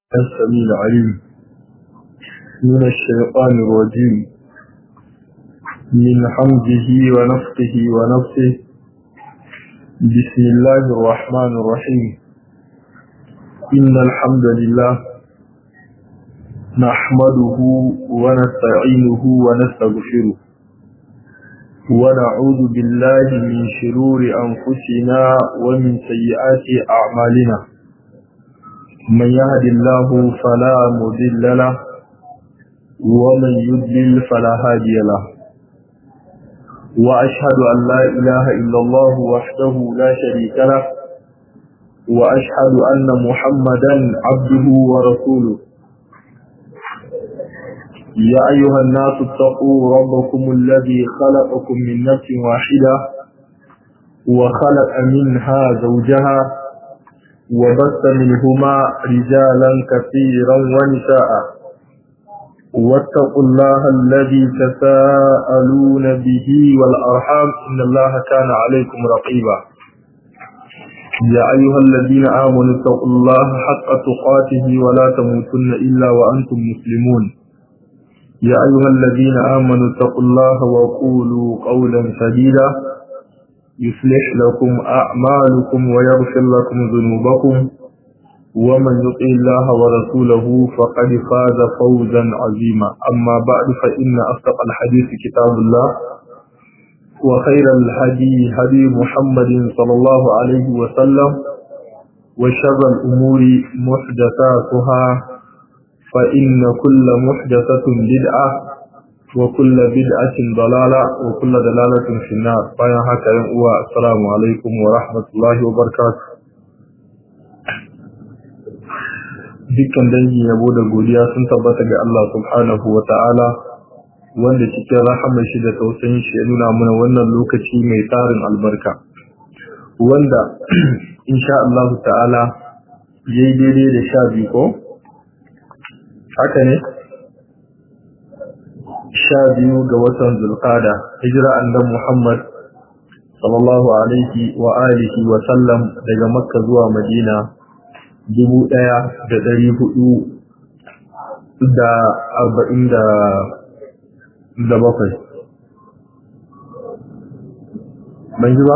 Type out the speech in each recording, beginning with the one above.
السميع العليم من الشيطان الرجيم من حمده ونفقه ونفسه بسم الله الرحمن الرحيم إن الحمد لله نحمده ونستعينه ونستغفره ونعوذ بالله من شرور أنفسنا ومن سيئات أعمالنا من يهد الله فلا مضل له ومن يضلل فلا هادي له وأشهد أن لا إله إلا الله وحده لا شريك له وأشهد أن محمدا عبده ورسوله يا أيها الناس اتقوا ربكم الذي خلقكم من نفس واحدة وخلق منها زوجها وبث منهما رجالا كثيرا ونساء واتقوا الله الذي تساءلون به والأرحام إن الله كان عليكم رقيبا يا أيها الذين آمنوا اتقوا الله حق تقاته ولا تموتن إلا وأنتم مسلمون يا أيها الذين آمنوا اتقوا الله وقولوا قولا سديدا يصلح لكم أعمالكم ويغفر لكم ذنوبكم ومن يطع الله ورسوله فقد فاز فوزا عظيما أما بعد فإن أصدق الحديث كتاب الله وخير الهدي هدي محمد صلى الله عليه وسلم وشر الأمور محدثاتها فإن كل محدثة بدعة وكل بدعة ضلالة وكل دلالة في النار bayan haka yan uwa assalamu alaikum wa rahmatullahi wa barakatuh dukkan dangi yabo da godiya sun tabbata ga Allah subhanahu wa ta'ala wanda cikin rahamar shi da tausayin shi ya nuna mana wannan lokaci mai tarin albarka wanda insha Allah ta'ala yayi daidai da sha biyu ko haka ne sha biyu ga watan zulqada hijira annabi Muhammad sallallahu alaihi wa alihi wa sallam daga Makka zuwa Madina dubu ɗaya da ɗari hudu da arba'in da da bakwai ban ji ba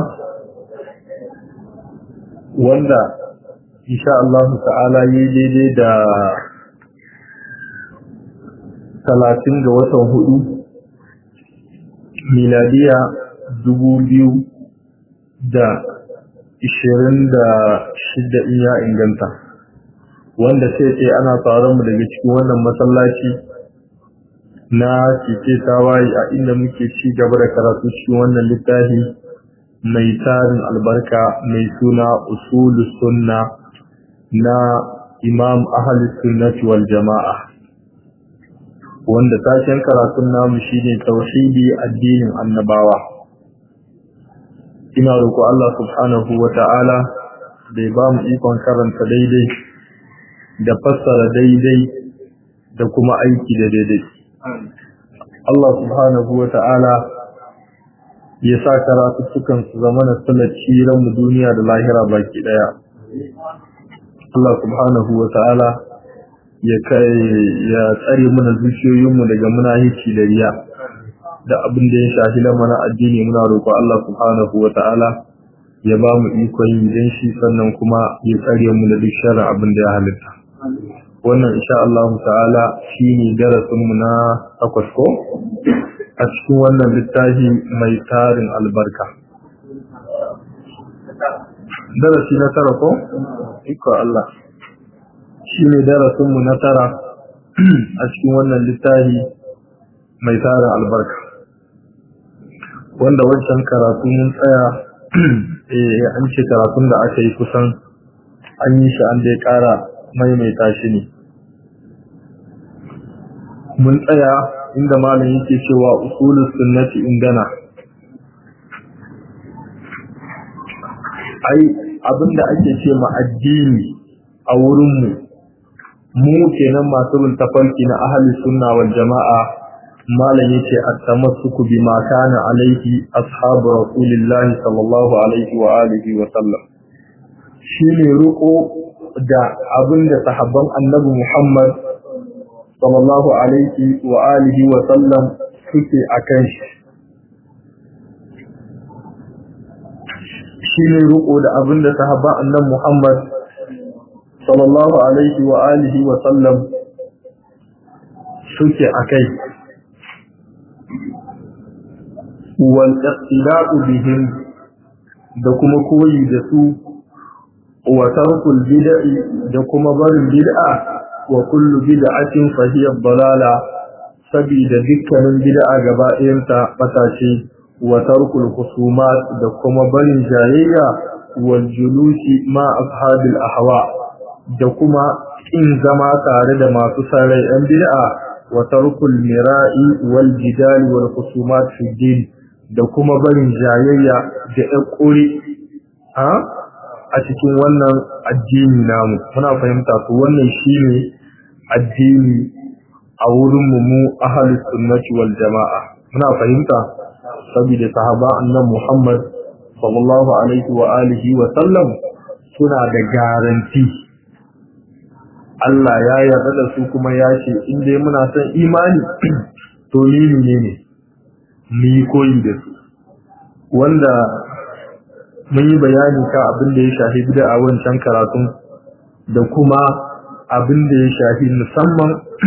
wanda insha Allah ta'ala yi daidai da talatin ga watan hudu miladiya dubu biyu da ishirin da shida in ya inganta wanda sai ce ana tsaron mu daga cikin wannan masallaci na cike tawaye a inda muke ci gaba da karatu cikin wannan littafi mai tarin albarka mai suna usulus sunna na imam ahli sunnati wal jama'a wanda tashin karatun namu shine tauhidi addinin annabawa ina roƙo Allah subhanahu wata'ala da ya ba mu ikon karanta daidai da fassara daidai da kuma aiki da daidai Allah subhanahu wata'ala ya sa karatuttukan su zama na salaci mu duniya da lahira baki daya Allah subhanahu wata'ala ya kai ya tsare mana zuciyoyinmu daga munahici da riya da abin da ya shafi lamarin addini muna roƙo Allah subhanahu wa ta'ala ya ba mu ikon yin dan shi sannan kuma ya tsare mu da duk sharrin abin da ya halitta wannan insha Allah ta'ala shine darasin mu na takwas ko a cikin wannan littafi mai tarin albarka darasi na tara ko iko Allah shi ne darasinmu na tara a cikin wannan littafi mai tara albarka wanda wancan karatu mun tsaya an ce karatun da aka yi kusan an yi shi an dai kara maimaita shi ne mun tsaya inda malam yake cewa usulus sunnati indana ai abinda ake ce ma addini a wurinmu mu kenan masu bin tafarki na ahli sunna wal jama'a malam yace at-tamassuku bima kana alaihi ashabu rasulillahi sallallahu alaihi wa alihi wa sallam shine ruko da abin da sahabban annabi Muhammad sallallahu alaihi wa alihi wa sallam suke akan shi shi ne riko da abin da sahabban annabi Muhammad sallallahu alaihi wa alihi wa sallam suke akai wal iqtida'u bihim da kuma koyi da su wa tarkul bid'i da kuma barin bid'a wa kullu bid'atin fa hiya dalala sabida dukkanin bid'a gaba ɗayanta batace wa tarkul khusumat da kuma barin jayayya wal julusi ma ashabil ahwa da kuma in zama tare da masu sarai yan bid'a wa tarkul mira'i wal jidali wal khusumat fi din da kuma barin jayayya da ƙuri a cikin wannan addini namu muna fahimta to wannan shine addini a wurin mu mu ahlus sunnati wal jamaa muna fahimta saboda sahaba annabi Muhammad sallallahu alaihi wa alihi wa sallam suna da garanti Allah ya yarda da su kuma ya ce in dai muna son imani to ni ne ne mu yi koyi da su wanda mun yi bayani ka abin da ya shafi bida a wancan karatun da kuma abin da ya shafi musamman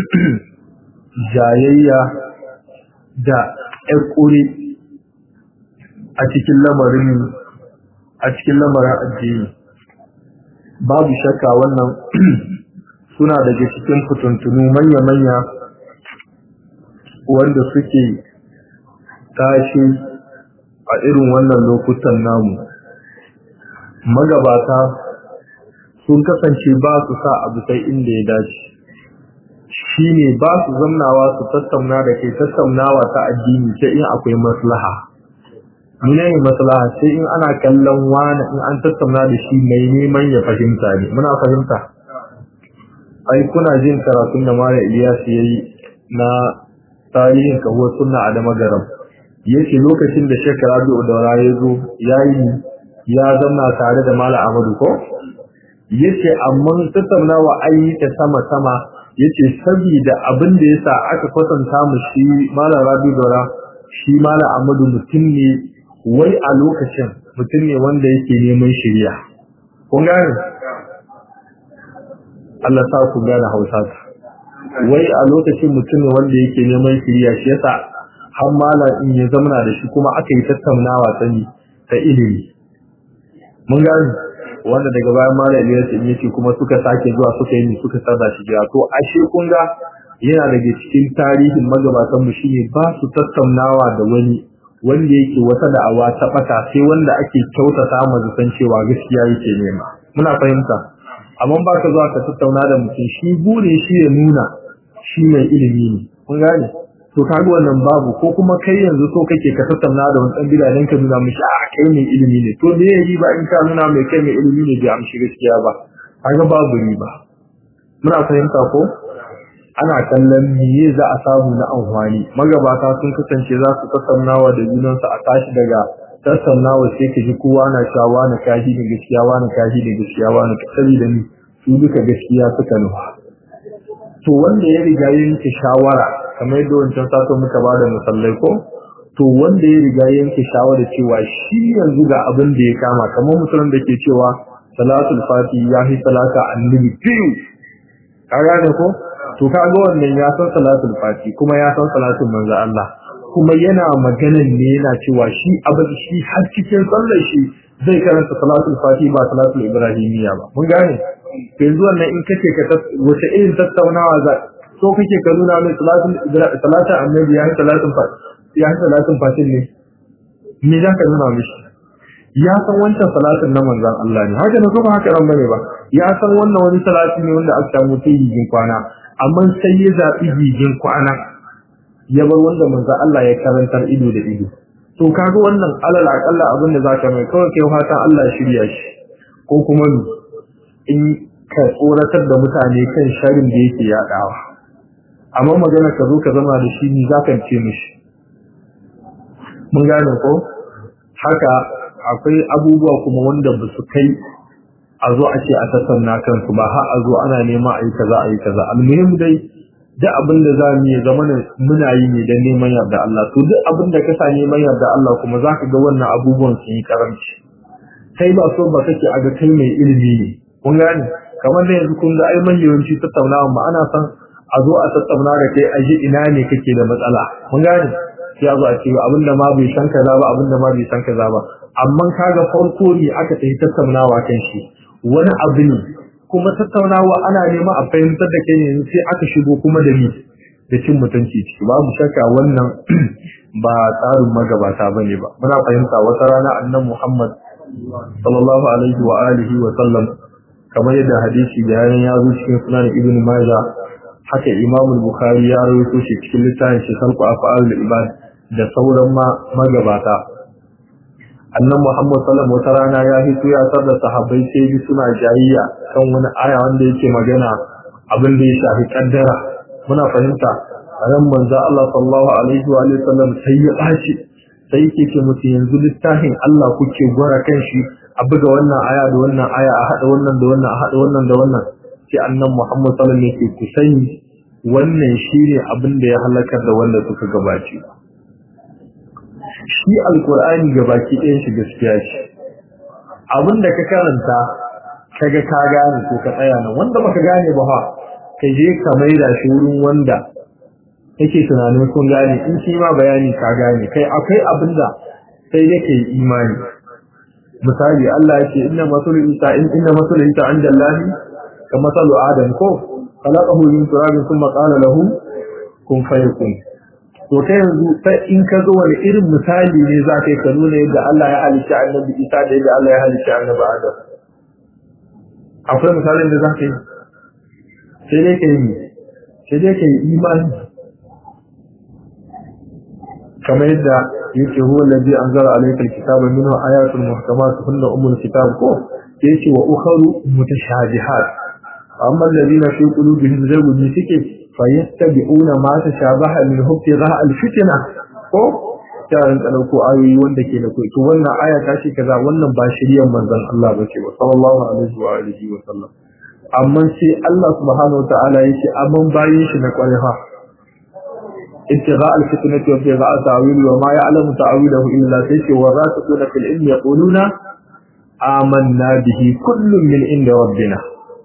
jayayya da ƙuri a cikin lamarin a cikin lamarin addini babu shakka wannan suna daga cikin fituntunu manya-manya wanda suke tashi a irin wannan lokutan namu magabata sun kasance ba su sa abu sai inda ya dace shi ne ba su zamnawa su tattauna da ke tattaunawa ta addini sai in akwai maslaha mene ne maslaha sai in ana kallon wani in an tattauna da shi mai neman ya fahimta ne muna fahimta ai kuna jin karatun da mara Ilyas yayi na tarihin kawo sunna a damagaram yake lokacin da Sheikh Rabi'u Daura ya zo yayi ya zama tare da Malam Ahmadu ko yace amma tattaunawa ayi ta sama sama yace saboda abin da yasa aka kwatanta mu shi Malam Rabi'u Daura shi Malam Ahmadu mutum ne wai a lokacin mutum ne wanda yake neman shiriya kun gane Allah sa ku gane Hausa wai a lokacin mutum ne wanda yake neman shiriya shi yasa har malam in ya zamana da shi kuma aka yi tattaunawa sani ta ilimi mun gani wanda daga bayan malam Ilyas in yace kuma suka sake zuwa suka yi suka sada shi jira to ashe kun ga yana daga cikin tarihin magabatan mu shine ba su tattaunawa da wani wanda yake wata da'awa ta bata sai wanda ake kyautata mu zaton cewa gaskiya yake nema muna fahimta amma ba ka zuwa ka tattauna da mutum shi bure shi ya nuna shi mai ilimi ne kun gane to kaga wannan babu ko kuma kai yanzu so kake ka tattauna da wani dan bida dan ka nuna mishi a kai mai ilimi ne to me yayi ba in ka nuna mai kai mai ilimi ne bai amshi gaskiya ba kaga babu riba muna fahimta ko ana kallon me za a samu na amfani magabata sun kasance za su tattaunawa da junansu a tashi daga tattaunawa sai ka ji kowa na shawa na kashi da gaskiya wa na kashi da gaskiya wa na kasari da ni su duka gaskiya suka nufa to wanda ya riga yanke shawara kamar yadda wancan sato muka ba da musallai ko to wanda ya riga yanke shawara cewa shi yanzu ga abin da ya kama kamar musulun da ke cewa salatul fati ya fi salata annabi biyu ka gane ko to kaga wannan ya san salatul fati kuma ya san salatul manzo Allah kuma yana maganan ne yana cewa shi abin shi har cikin sallar shi zai karanta salatul fati ba salatul ibrahimiyya ba mun gane yanzu wannan in kace ka wace irin tattaunawa za so kake ka nuna mai salatul salatul annabi ya salatul fati ya salatul fati ne me za ka nuna mishi ya san wancan salatin na manzon Allah ne haka ne kuma haka ran bane ba ya san wannan wani salati ne wanda aka samu ta yijin kwana amma sai ya zabi yijin kwana ya bar wanda manzon Allah ya karantar ido da ido to kaga wannan alal akalla abin da zaka mai kawai kai fatan Allah ya shirya shi ko kuma ni in ka tsoratar da mutane kan sharin da yake yadawa amma magana ka zo ka zama da shi ni zaka ce mishi mun gane ko haka akwai abubuwa kuma wanda ba su kai a zo a ce a tattauna kansu ba har a zo ana neman a yi kaza a yi kaza almuhim dai duk abin da za mu yi zama muna yi ne don neman yarda Allah to duk abin da ka sa neman yarda Allah kuma za ka ga wannan abubuwan sun yi karamci kai ba so ba kake a ga kai mai ilimi ne kun gane kamar da yanzu kun ga ai man yawanci tattaunawa ma ana son a zo a tattauna da kai a ji ina ne kake da matsala kun gane sai a zo a ce abin da ma bai san kaza ba abin da ma bai san kaza ba amma kaga farko ne aka tafi tattaunawa kan shi wani abu ne kuma tattaunawa ana nema a fahimtar da kai ne sai aka shigo kuma da ni da cin mutunci ciki babu shakka wannan ba tsarin magabata bane ba muna fahimta wata rana annan Muhammad sallallahu alaihi wa alihi wa sallam kamar yadda hadisi bayanan ya zo cikin sunan Ibn Majah haka Imam Bukhari ya rawaito shi cikin littafin shi Khalqu Af'al ibad da sauran magabata annan Muhammad sallallahu wata rana ya hito ya tar da sahabbai sai bi suna jayayya kan wani aya wanda yake magana abin da ya shafi kaddara muna fahimta ran manzo Allah sallallahu alaihi wa sallam sai ya bashi sai yake ce mutu yanzu littafin Allah kuke gwara kan shi a buga wannan aya da wannan aya a hada wannan da wannan a hada wannan da wannan sai annan Muhammad sallallahu alaihi wasallam yake ku sani wannan shine abin da ya halakar da wanda suka gabace shi alkur'ani ga baki ɗayan shi gaskiya ce abin da ka karanta kaga ka gane ko ka tsaya nan wanda baka gane ba fa ka je ka maida shi wurin wanda yake tunanin kun gane in shi ma bayani ka gane kai akwai abin da sai yake imani misali Allah yake inna masul isa in inna masul isa inda Allah ka masalu adam ko khalaqahu min turabin thumma qala lahu kun fayakun to kai yanzu sai in ka zo wani irin misali ne za ka yi ka nuna yadda Allah ya halitta annabi Isa da yadda Allah ya halitta annabi Adam akwai misalin da za ka yi sai dai ka yi sai dai ka yi imani kamar yadda yake huwa allazi anzala alayka alkitaba minhu ayatun muhkamat hunna ummul kitab ko yake wa ukharu mutashabihat amma alladhina fi qulubihim zaygun suke fayattabi'una ma tashabaha min hubtigha alfitna ko tarin ka dauko ayoyi wanda ke da kai to wannan aya ta ce kaza wannan ba shiriyar manzon Allah bace ba sallallahu alaihi wa alihi wa sallam amma sai Allah subhanahu wa ta'ala yake amman bayin shi na kwarefa ابتغاء الفتنة وابتغاء تعويل وما يعلم تعويله إلا تيشي والراسخون في العلم يقولون آمنا به كل من عند ربنا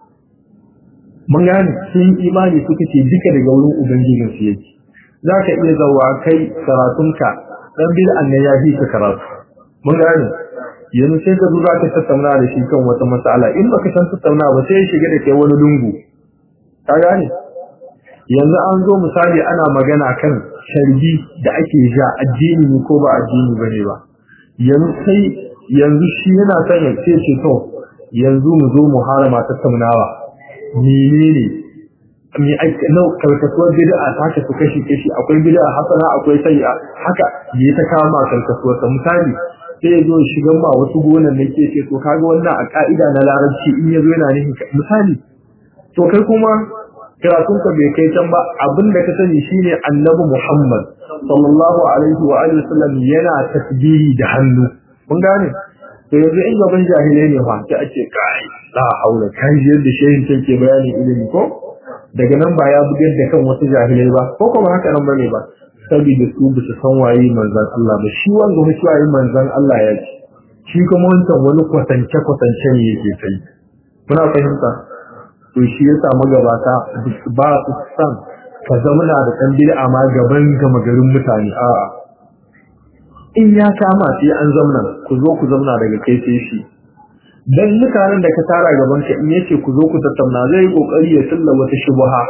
mun gane sun imani suka ce duka daga wurin ubangijin su yake za ka iya zawa kai karatunka dan bid'an ne ya fi ka karatu mun gane yanzu sai ka zo za ka tattauna da shi kan wata matsala in baka san tattauna ba sai ya shiga da kai wani lungu ka gane yanzu an zo misali ana magana kan sharbi da ake ja addini ne ko ba addini bane ba yanzu sai yanzu shi yana son ya ce ce to yanzu mu zo mu harama tattaunawa menene me ake nau karkasuwar bid'a ta ka su kashi kashi akwai bid'a hasana akwai sayya haka ya ta kama karkasuwar ta misali sai ya zo shigan ma wasu gonan da ke ce to kaga wannan a ka'ida na larabci in ya zo yana nufin misali to kai kuma karatunka bai kai can ba abin da ka sani shine annabi Muhammad sallallahu alaihi wa alihi wasallam yana tasbihi da hannu kun gane to yanzu in gaban jahilai ne fa sai ake kai la haula kai yadda shehin take bayani ilimi ko daga nan ba ya bugar da kan wasu jahilai ba ko kuma haka nan bane ba saboda su ba su san waye manzon Allah ba shi wanda mutum waye manzon Allah ya ce shi kuma wancan wani kwatance kwatance ne yake kai kuna fahimta to shi ya samu gabata ba su san ka zamana da ɗan bid'a ma gaban gama garin mutane a'a in ya kama sai an zamna ku zo ku zamna daga kai sai shi dan mutanen da ka tara gaban ka in yace ku zo ku tattauna zai kokari ya tulla wata shubha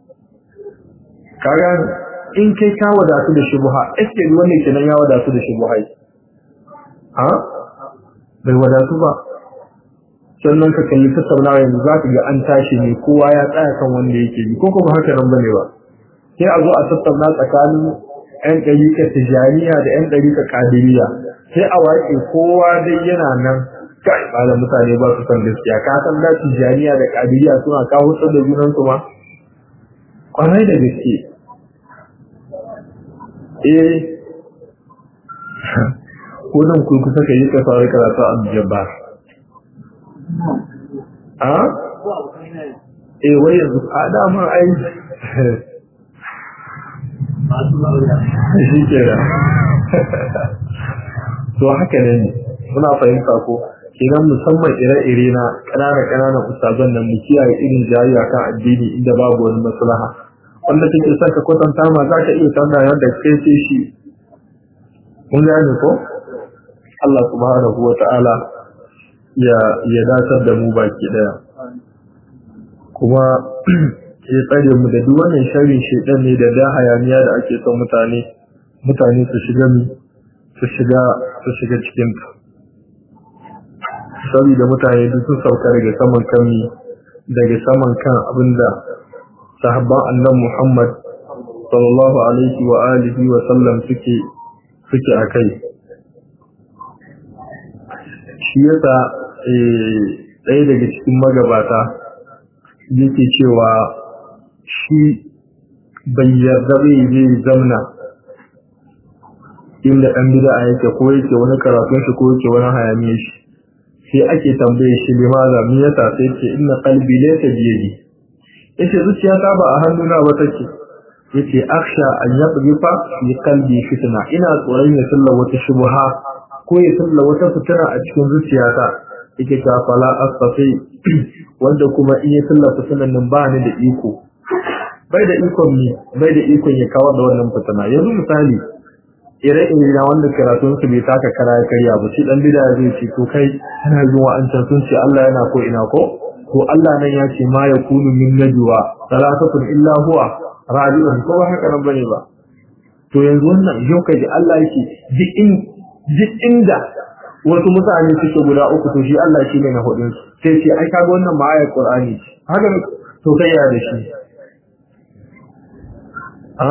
kaga in kai ka wadatu da shubha ake wannan kenan ya wadatu da shubha ha bai wadatu ba sannan ka kalli tattaunawa yanzu za ka ga an tashi ne kowa ya tsaya kan wanda yake yi ko kuma haka nan bane ba sai a zo a tattauna tsakanin yan ɗarika tijaniya da yan ɗarika kadiriya sai a waƙe kowa dai yana nan kai ba da mutane ba su san gaskiya ka san da tijaniya da kadiriya suna kawo da junan su ma kwarai da gaske eh ko nan ku kusa ka yi ka fara karatu a jabbar a eh wai yanzu a dama ai shi ke da to haka ne muna fahimta ko kenan musamman ire-ire na ƙananan ƙananan ustazan nan mu kiyaye irin jayayya kan addini inda babu wani maslaha wanda kake son ka kwatanta ma za ka iya tambaya da kai ce shi mun gane ko Allah subhanahu wa ta'ala ya ya datar da mu baki daya kuma ya tsare mu da duk wannan sharrin shedan ne da da hayaniya da ake son mutane mutane su shiga mi su shiga su shiga cikin ta saboda mutane duk sun sauka daga saman kan daga saman kan abinda sahabban annabi Muhammad sallallahu alaihi wa alihi wa sallam suke suke akai shi yasa ɗaya daga cikin magabata yake cewa shi bai yarda bai zai zamna inda ɗan bid'a yake ko yake wani karatun shi ko yake wani hayaniyar shi sai ake tambaye shi limaza me yasa sai ce inna qalbi laysa bi yadi yace zuciya ta ba a hannuna ba take yace aksha an yaqdifa fi qalbi fitna ina tsoron ya salla wata shubha ko ya salla wata fitina a cikin zuciyata yake ta fala asfafi wanda kuma in ya salla fitinan nan ba ni da iko bai da ikon ni bai da ikon ya kawar da wannan fitina yanzu misali ire-ire na wanda karatun su bai taka kara ya karya ba shi dan bida zai ce to kai kana zuwa an can sun ce Allah yana ko ina ko to Allah nan ya ce ma yakunu min najwa salatatun illa huwa rabi'un ko ba haka nan bane ba to yanzu wannan yau kaji Allah yake duk in duk inda wasu mutane suke guda uku to shi Allah shi ne na hudun su sai ce ai kaga wannan ma ayat Qur'ani haka to kai ya da shi a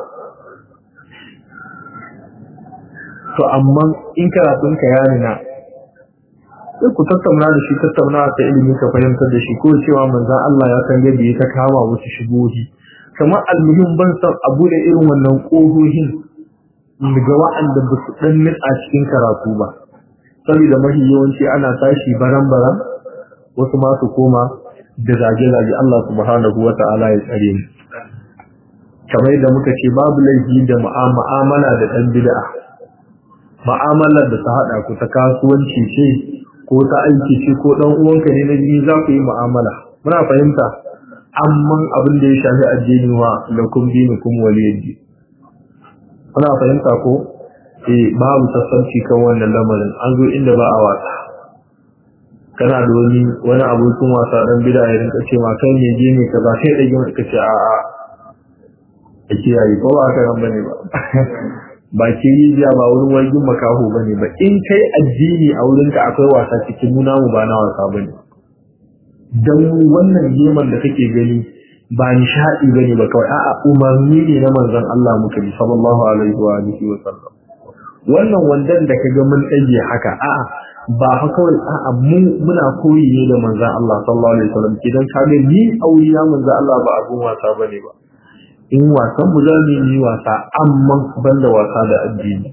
to amma in karatun ka ya nuna sai ku tattauna da shi tattauna ta ilimi ka fahimtar da shi ko cewa manzon Allah ya san yadda ya ta kama wasu shigohi kamar almuhim ban san abu da irin wannan kohohin daga wa'anda ba su dan nitsa cikin karatu ba saboda mafi yawanci ana tashi baran-baran wasu ma su koma da zage-zage Allah subhanahu wa ta'ala ya tsare mu kamar yadda muka ce babu laifi da mu'amala da dan bid'a ma'amalar da ta haɗa ku ta kasuwanci ce ko ta aiki ce ko ɗan uwanka ne na jini za ku yi mu'amala muna fahimta amma abin da ya shafi addini wa lakum dinukum waliyadi muna fahimta ko eh babu sassauci kan wannan lamarin an zo inda ba a wasa kana da wani wani abokin wasa dan bida ya rinka ce ma kai ne je ne kaza kai da gima ka ce a a a kiyaye ko ba ka nan bane ba ba ke rijiya ba wurin wargin makaho ba ne ba in kai addini a wurinka akwai wasa cikin nuna mu ba na wasa ba ne don wannan geman da kake gani ba nishaɗi ba ne ba kawai a'a umarni ne na manzon Allah muka bi sallallahu alaihi wa alihi wa sallam wannan wandan da kaga mun ɗage haka a'a ba fa kawai a'a mu muna koyi ne da manzon Allah sallallahu alaihi wa sallam idan ka ga ni auriya manzon Allah ba abun wasa bane ba in wasan mu za mu yi wasa amma ban da wasa da addini.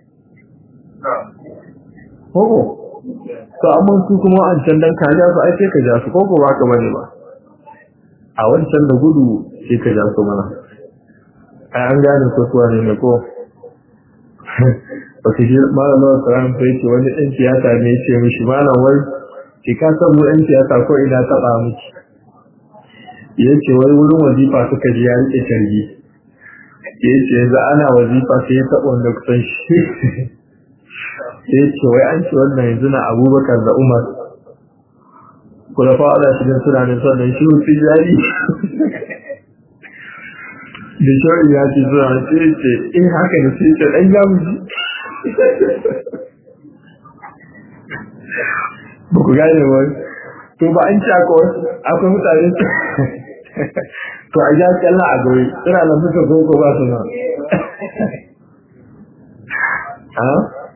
Koko, to amma su kuma an can dan kaja su ai sai ka ja su koko ba ka bane ba. A wancan da gudu sai ka ja su mana. Ai an gane ko suwa ne ne ko. Ba su ji malamar Quran fa yace wani ɗan siyasa ne ya ce mishi malam wai ki ka san mu ɗan siyasa ko ina taɓa miki. ya ce wai wurin wazifa suka ji ya rike tarbi ya ce yanzu ana wazifa sai ya taɓa wanda kusan shi ya ce wai an ce wannan yanzu na abubakar da umar kula fa ana shirin suna ne sannan shi wuce jari da shawar ya ce suna sai ce in haka da sai ce ɗan jamuji ba ku gane wani to ba an ci akwai mutane to a ja kyalla a gari suna nan suka koko ba su nan ha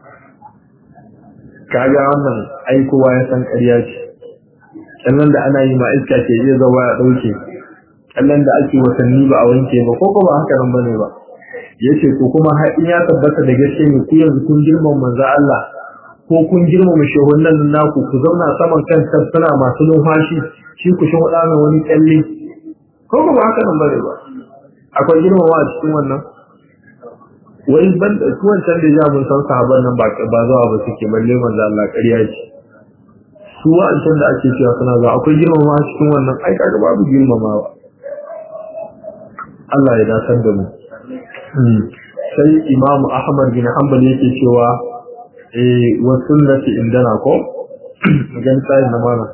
kaga wannan aikowa ya san ƙarya ce kyallan da ana yi ma iska ke iya zama ya ɗauke kyallan da ake watanni ba a wanke ba ko ba haka nan bane ba yace to kuma har in ya tabbata da gaske ne ku yanzu kun girman manzo Allah ko ko kun girmama shehunan naku ku zauna saman kan suna masu numfashi shi ku shi wada mai wani kyalle ko ba haka nan bare ba akwai girmama a cikin wannan wai ban da su wancan da ya mun san sahabban nan ba ba zuwa ba suke balle manzo Allah ƙarya ce su wancan da ake cewa suna zuwa akwai girmama a cikin wannan ai kaga babu girmamawa Allah ya dasar da mu sai Imam Ahmad bin Hanbal yake cewa eh wa sunnati indana ko gan sai na mana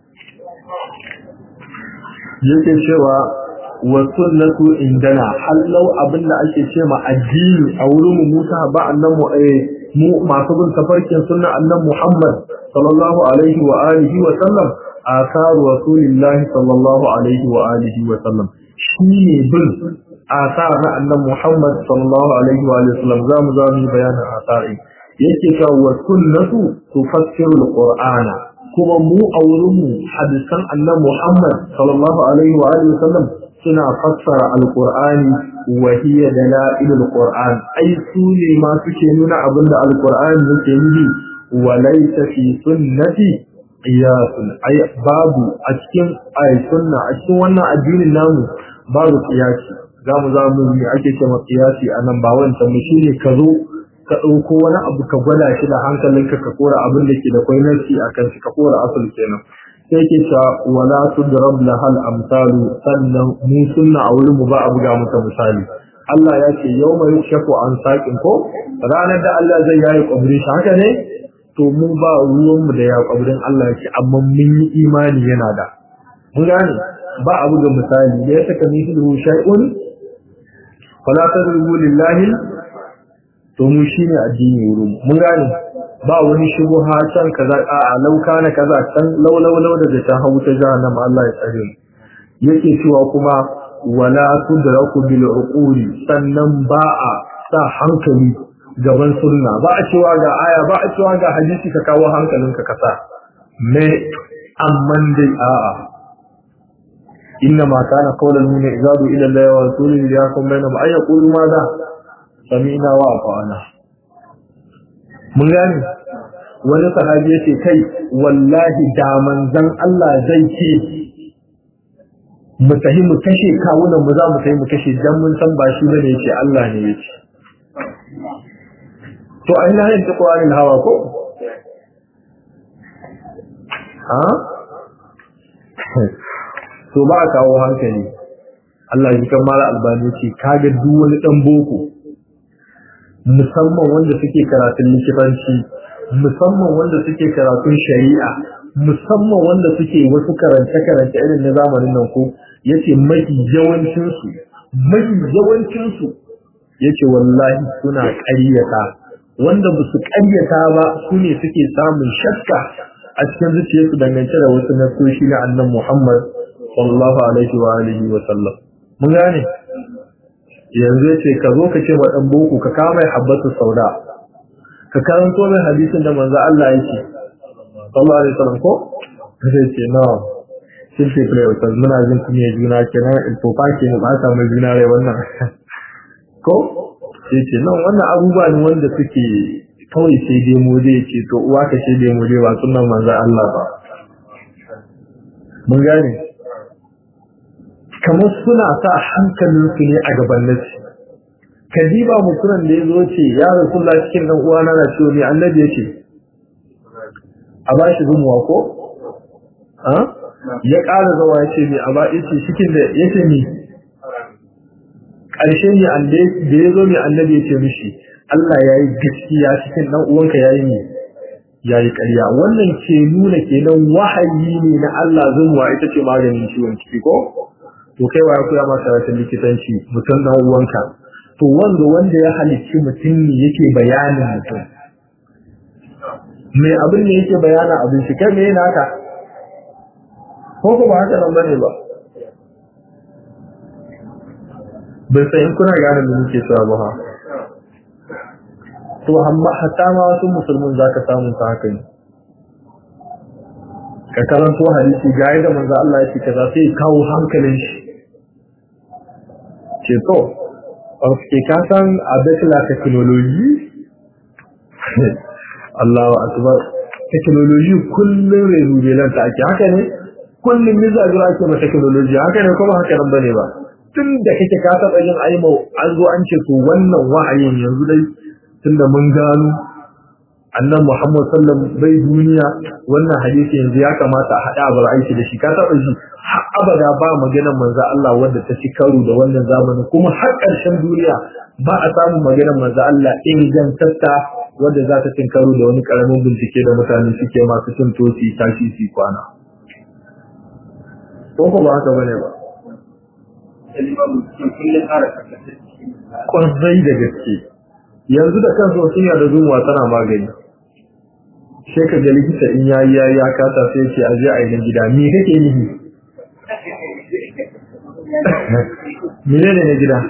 yake cewa wa sunnatu indana hallau abinda ake ce ma addini a wurin mu musa ba annan mu eh mu masu bin tafarkin sunna annan Muhammad sallallahu alaihi wa alihi wa sallam asaru rasulillahi sallallahu alaihi wa alihi wa sallam shine bin asar na annan Muhammad sallallahu alaihi wa alihi wa sallam zamu zamu bayanin asari yake cewa wa sunnatu tufassiru alqur'ana kuma mu a wurin mu hadisan annan Muhammad sallallahu alaihi wa alihi wa sallam suna fassara alqur'ani wa hiya dalailul qur'an ai su ne ma suke nuna abinda alqur'ani yake nufi wa laysa fi sunnati qiyasun ai babu a cikin ai sunna a cikin wannan addinin namu babu qiyasi zamu zamu yi ake cewa qiyasi anan ba wancan mu shine ka zo ka dauko wani abu ka gwada shi da hankalinka ka kora abin da ke da kwai nasi akan shi ka kora asali kenan sai ke ta wala tudrab lahal amsalu sannan mu sunna a wurin mu ba a buga mata misali Allah ya ce yawma yukshafu an saqin ko ranar da Allah zai yayi kabri shi haka ne to mu ba ruwan mu da ya kabrin Allah yake amma mun yi imani yana da mun gane ba a buga misali da ya saka mithlu shay'un fala tadrubu lillahi to mu shine addini wurin mun gane ba wani shigo ha can kaza a lau kana kaza can lau lau lau da ta hawo ta jahannama Allah ya tsare mu yake cewa kuma wala tudraku bil uquli sannan ba a sa hankali gaban sunna ba a cewa ga aya ba a cewa ga hadisi ka kawo hankalinka ka sa me amman dai a'a إنما كان قول المؤمن إذا إلى الله ورسوله ليحكم بينهم أن يقولوا ماذا سمعنا وأطعنا mun gane wani sahabi yace kai wallahi da manzon Allah zai ce mu tahi mu kashe kawunan mu za mu tahi mu kashe dan mun san ba shi bane yace Allah ne yace to ai na yin taqwanin hawa ko ha to ba kawo hankali Allah ya kan mala albani ce kaga duk wani dan boko musamman wanda suke karatun likitanci musamman wanda suke karatun shari'a musamman wanda suke wasu karance-karance irin na zamanin nan ko yace mafi yawancinsu mafi yawancinsu yace wallahi suna ƙaryata wanda ba su ƙaryata ba su ne suke samun shakka a cikin zuciyarsu dangance da wasu nasoshi na annan Muhammad sallallahu alaihi wa alihi wa sallam mun gane yanzu yace ka zo ka ce wa dan boko ka kama mai habbatu sauda ka karanto mai hadisin da manzo Allah yake sallallahu alaihi wasallam ko sai ce no shin ce play wata muna jin kuma juna kenan in to fa ke mu ba ta mai juna rai wannan ko sai ce no wannan abubuwa ne wanda suke kawai sai dai mu dai ce to uwa ka sai dai mu dai ba sunan manzo Allah ba mun gane kamar suna sa hankalinsu ne a gaban nasi kadiba mutumin da ya zo ce ya rasulullah cikin dan uwana na ciwo ne annabi ya ce a ba shi zumuwa ko ya ƙara zawa ya ce ne a ba ya ce cikin da ya ce ne ƙarshe ne da ya zo ne annabi ya ce mishi Allah ya yi gaskiya cikin dan uwanka ya yi ne ya yi ƙarya wannan ke nuna kenan wahayi ne na Allah zumuwa ita ce maganin ciwon ciki ko to kai ya koya maka karatun likitanci mutum dan uwanka to wanda wanda ya halicci mutum ne yake bayanin mutum mai abin ne yake bayana abin shi kai me yana haka ko ko ba haka nan bane ba bai sai in kuna gane me nake cewa ba ha to amma hatta ma wasu musulmin zaka samu ta haka ne ka karanto hadisi ga yadda manzo Allah ya ce kaza sai kawo hankalin shi ce to Parce ka san avec la technologie Allahu akbar technology kullum renewal ta ake haka ne kullum mizagira ake ma technology haka ne kuma haka nan bane ba tun da kake ka taɓa yin aimo an zo an ce to wannan wa'ayin yanzu dai tunda mun gano annan Muhammad sallam bai duniya wannan hadisi yanzu ya kamata a haɗa abar aiki da shi ka taɓa shi har abada ba maganar manzo Allah wanda ta ci karo da wannan zamani kuma har ƙarshen duniya ba a samun maganar manzo Allah ingantatta wanda za ta cin karo da wani ƙaramin bincike da mutane suke masu cin tosi tashi su kwana ko ba haka bane ba kwarai da gaske yanzu da kansu wasu yana da zuwa tana magani sai ka ga likita in yayi yayi ya kasa sai ce a je a yi gida me kake nihi mene ne na gida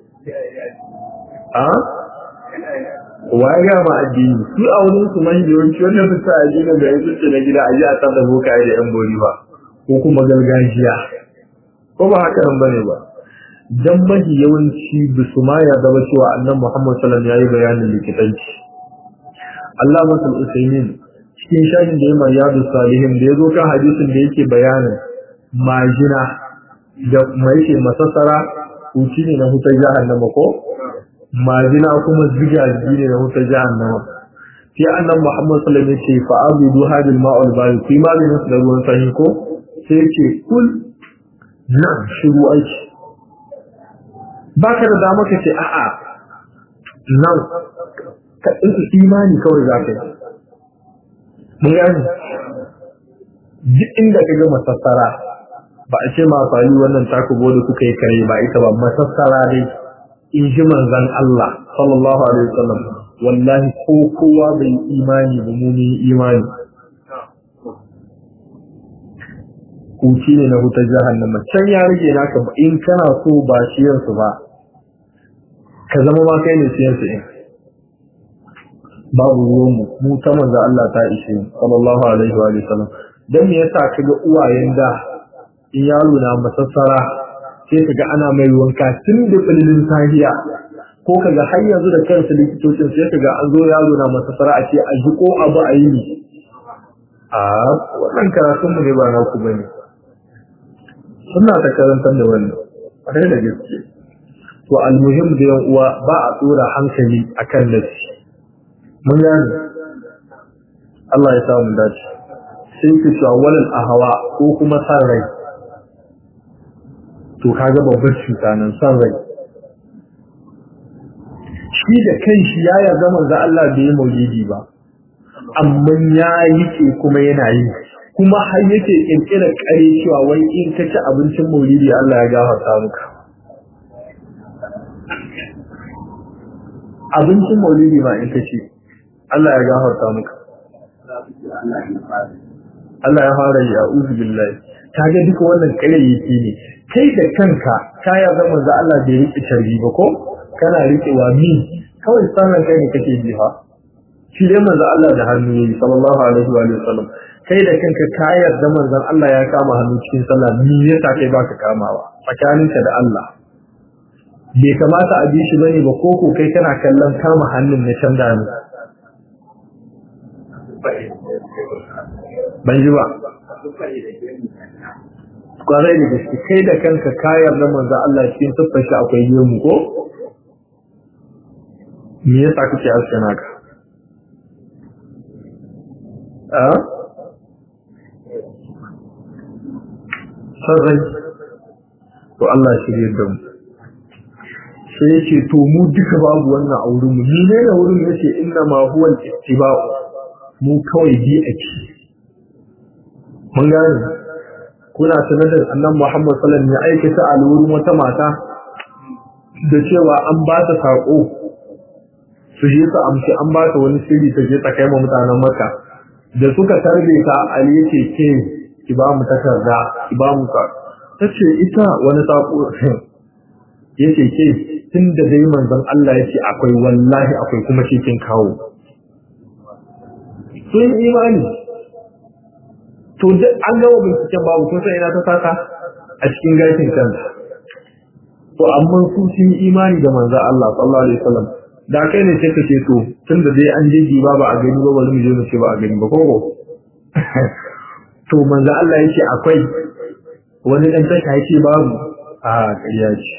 a wa ya ma addini su a wurin su man yawanci wannan fita a gina da yanzu ce na gida a je a tsada boka da yan bori ba ko kuma gargajiya ko ba haka nan bane ba dan mahi yawanci bisu ma ya zama cewa annan Muhammad sallallahu alaihi wasallam yayi bayanin likitanci Allah masul usaimin cikin shafin da ya mai yadu salihin da ya zo kan hadisin da yake bayanin majina da mai yake masassara huci ne na hutar jahannama ko majina kuma zigaji ne na hutar jahannama sai annan Muhammad sallallahu alaihi wasallam ya ce fa abudu hadil ma'ul bari ku maganin su da ruwan sanyi ko sai ya ce kul nan shiru aiki baka da dama ka ce a'a nan ka ɗinka imani kawai za ka yi mun gani duk inda ka ga masassara ba a ce ma fali wannan takubo da kuka yi kare ba ita ba masassara dai in ji manzan Allah sallallahu alaihi wasallam wallahi ko kowa bai imani ba mu imani kuci ne na hutar jahannama can ya rage naka in kana so ba shiyansu ba ka zama ma kai ne shiyansu in babu ruwanmu mu ta manzo Allah ta ishe sallallahu alaihi wa sallam dan me yasa kaga uwayen da in yaro na masassara sai kaga ana mai wanka tun da filin sahiya ko kaga har yanzu da kansu likitocin sai kaga an zo yaro na masassara a ce a ji ko abu a yi a wannan karatun mu ne ba na ku bane suna ta karantar da wannan a da gaske to almuhim da yan uwa ba a tsora hankali akan nafsi mun gane Allah ya samu dace sai ku cewa walal ahawa ko kuma san rai to kaga babbar cuta nan san rai shi da kanshi ya yarda manzo Allah bai yi maulidi ba amma ya yi ke kuma yana yi kuma har yake kirkira kare cewa wai in ka ci abincin maulidi Allah ya gafarta maka abincin maulidi ma in ka ci Allah ya gafarta maka Allah ya fara yi a'udhu billahi kaga duka wannan kayayyaki ne kai da kanka ka ya zama za Allah bai rike tarbi ba ko kana rikewa min kawai sanan kai ne kake ji fa shi dai manzo Allah da hannu yi sallallahu alaihi wa sallam kai da kanka ka yarda manzon Allah ya kama hannu cikin sallah me yasa kai baka kamawa tsakaninka da Allah bai kamata a bi shi bane ba koko kai kana kallon kama hannun na can da ni ban ji ba kwarai da gaske kai da kanka kayar da manzo Allah cikin siffar shi akwai gemu ko me yasa kake aske naka a sarrai to Allah shirye da mu sai yace to mu duka babu wannan a wurin mu ni ne da wurin yace inna ma huwa al-ittiba'u mu kawai bi ake mun gane kuna sanar da annan Muhammad sallallahu alaihi wasallam ya aikata a wurin wata mata da cewa an ba ta sako su je ta amshi an ba ta wani sirri ta je ta kai ma mutanen Makka da suka tarbe ta Ali yace ke ki ba mu takarda ki ba mu ka tace ita wani sako yace ke tunda dai manzon Allah yace akwai wallahi akwai kuma cikin kawo sun imani to duk an gawo binciken babu kun san ina ta saka a cikin gashin kanta to amma su sun yi imani da manzo Allah sallallahu alaihi wasallam da kai ne sai ka ce to tunda dai an je ba ba a gani ba bari mu je mu ce ba a gani ba koko to manzo Allah yake akwai wani dan tasha yake babu a ƙarya ce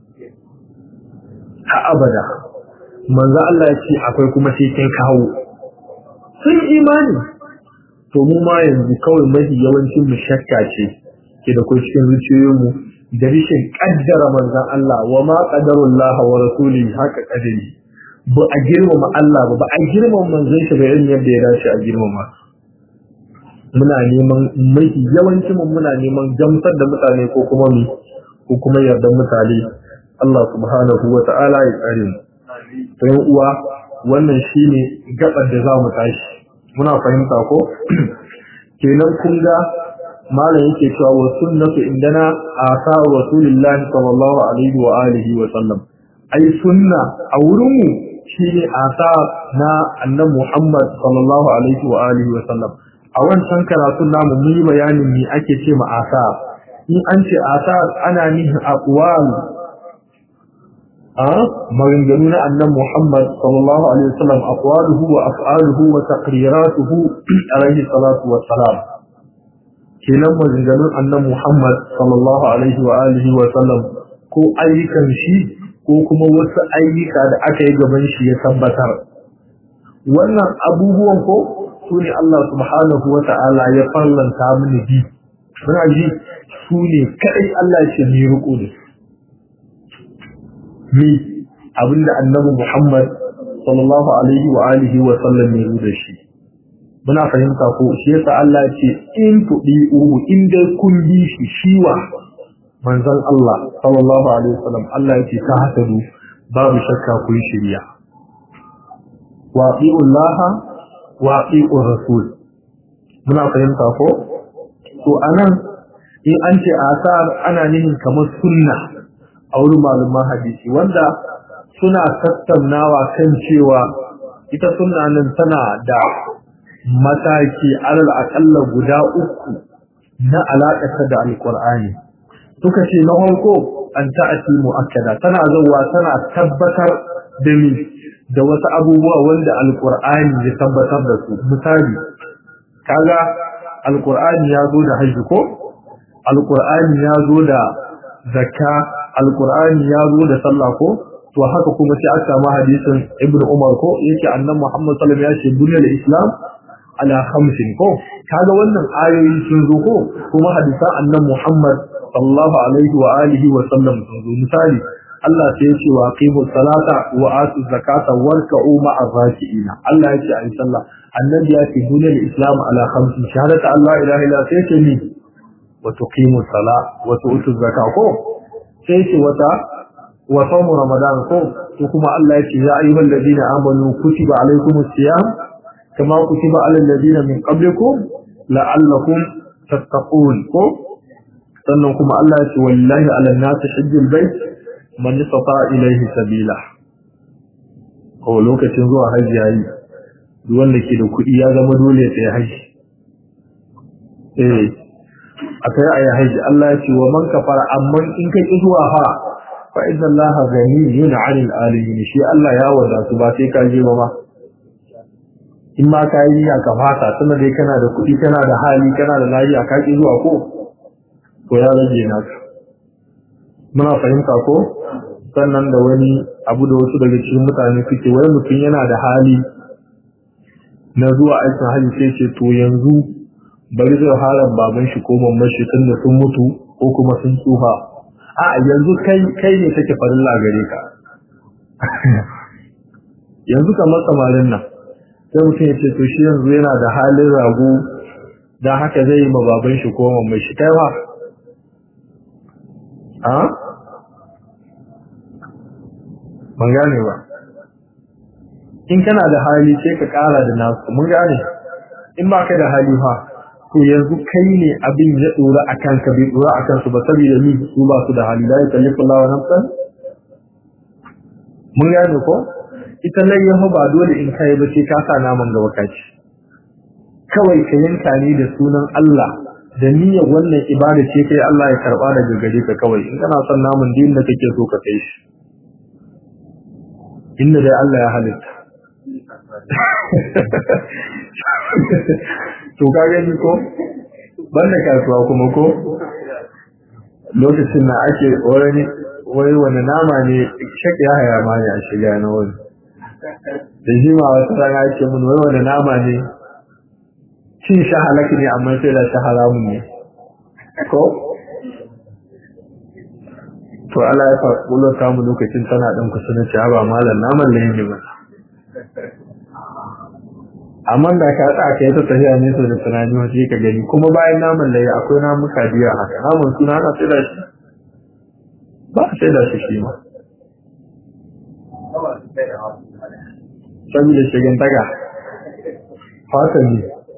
ha abada manzo Allah yake akwai kuma sai kin kawo sun imani to mu ma yanzu kawai mafi yawancin mu shakka ce ke da kai cikin zuciyoyinmu da rishin kaddara manzon Allah wa ma qadarullah wa rasulihi haka kadari ba a girmama Allah ba ba a girmama manzon shi ba irin yadda ya dace a girmama muna neman mafi yawancin mu muna neman gamsar da mutane ko kuma mu ko kuma yardan mutane Allah subhanahu wa ta'ala ya tsare mu to uwa wannan shine gabar da za mu tashi muna fahimta ko kenan kun ga malam yake cewa wa sunnatu indana asa rasulullah sallallahu alaihi wa alihi wa sallam ai sunna a wurin mu shine asa na annabi Muhammad sallallahu alaihi wa alihi wa sallam a wancan karatun namu mun yi bayanin me ake ce ma asa in an ce asa ana nihin aqwal a maganganu na annan Muhammad sallallahu alaihi wasallam aqwaluhu wa af'aluhu wa taqriratuhu alaihi salatu wa salam kenan maganganun annan Muhammad sallallahu alaihi wa alihi wa sallam ko ayyukan shi ko kuma wasu ayyuka da aka yi gaban shi ya tabbatar wannan abubuwan ko su ne Allah subhanahu wa ta'ala ya farlanta mini bi muna ji su ne kadai Allah ya ce ni riko da su mi abinda annabi Muhammad sallallahu alaihi wa alihi wa sallam ya yi da shi muna fahimta ko shi yasa Allah ya ce in tudi'uhu in dai kun bi shi shiwa manzon Allah sallallahu alaihi wa sallam Allah ya ce ta hasadu babu shakka ku yi shiriya wa Allah wa rasul muna fahimta ko to anan in an ce asar ana nihin kamar sunna a wurin malaman hadisi wanda suna tattaunawa kan cewa ita sunna nan tana da mataki alal akalla guda uku na alaƙarta da alƙur'ani suka ce na farko an ta'ati mu'akkada tana zuwa tana tabbatar da ni da wasu abubuwa wanda alƙur'ani ya tabbatar da su misali kaga alƙur'ani ya zo da hajji ko alƙur'ani ya zo da zakka alkur'ani ya zo da sallah ko to haka kuma sai aka samu hadisin ibn umar ko yake annabi muhammad sallallahu alaihi wasallam ya ce duniyar islam ala khamsin ko kaga wannan ayoyi sun zo ko kuma hadisan annabi muhammad sallallahu alaihi wa alihi wa sallam sun zo misali Allah sai ya ce wa aqimu salata wa atu zakata warka'u ma'ar raki'ina Allah ya ce ayi sallah annabi ya ce duniyar islam ala khamsin shahadatu Allah ilaha illa sai ce ni wa tuqimu sala wa tu'tu zakata ko sai ce wata wa sawmu ramadan ko to kuma Allah yake ya ayyuhal ladina amanu kutiba alaykumus siyam kama kutiba alal ladina min qablikum la'allakum tattaqun ko sannan kuma Allah yake wallahi alal nasi hajjul bait man istata ilayhi sabila ko lokacin zuwa haji yayi duk wanda ke da kuɗi ya zama dole ya tsaya haji eh akai ayi haji Allah ya ce wa man kafara amma in kai ki zuwa fa fa inna Allah ghaniyun 'anil alamin shi Allah ya wadatu ba sai ka je ba ma in ma ka yi ya kafata tunda dai kana da kuɗi kana da hali kana da lafiya ka ki zuwa ko to ya rage naka muna fahimta ko sannan da wani abu da wasu daga cikin mutane suke wai mutum yana da hali na zuwa aikin hali sai ce to yanzu bari zai halar baban shi ko mamman shi tun da sun mutu ko kuma sun tsufa a yanzu kai kai ne take farilla gare ka yanzu kamar samarin nan sai mutum ya ce to shi yanzu yana da halin rago don haka zai yi ma baban shi ko mamman shi kai ba a ban gane ba in kana da hali sai ka kara da nasu mun gane in ba ka da hali fa to yanzu kai ne abin ya dora a kanka bai dora a kansu ba saboda ni su ba su da hali la yukallifu Allahu nafsan mun gane ko ita layyahu ba dole in kai ba sai ka sa naman gaba kaci kawai ka yanka ne da sunan Allah da niyyar wannan ibada ce kai Allah ya karba daga gare ka kawai in kana son naman din da kake so ka kai shi inda dai Allah ya halitta to ka gani ko banda kasuwa kuma ko lokacin na ake wani wai wani nama ne shak ya haya ma ne a shiga na wani da shi ma wata rana ake mun wai wani nama ne cin shi halaka ne amma sai da shi haramun ne ko to Allah ya faɗo ta mu lokacin tana ɗan kusa na ci ba malam naman da yin ba amma da ka tsaka kai ta tafiya ne so da tunani wace ka gani kuma bayan naman laye akwai namuka biya haka naman suna ana sai da shi ba a sai da shi shi ma saboda shigin taga fata ne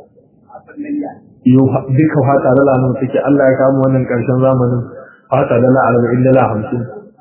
yau duka fata dala nan suke Allah ya kama wannan karshen zamanin fata dala arba'in dala hamsin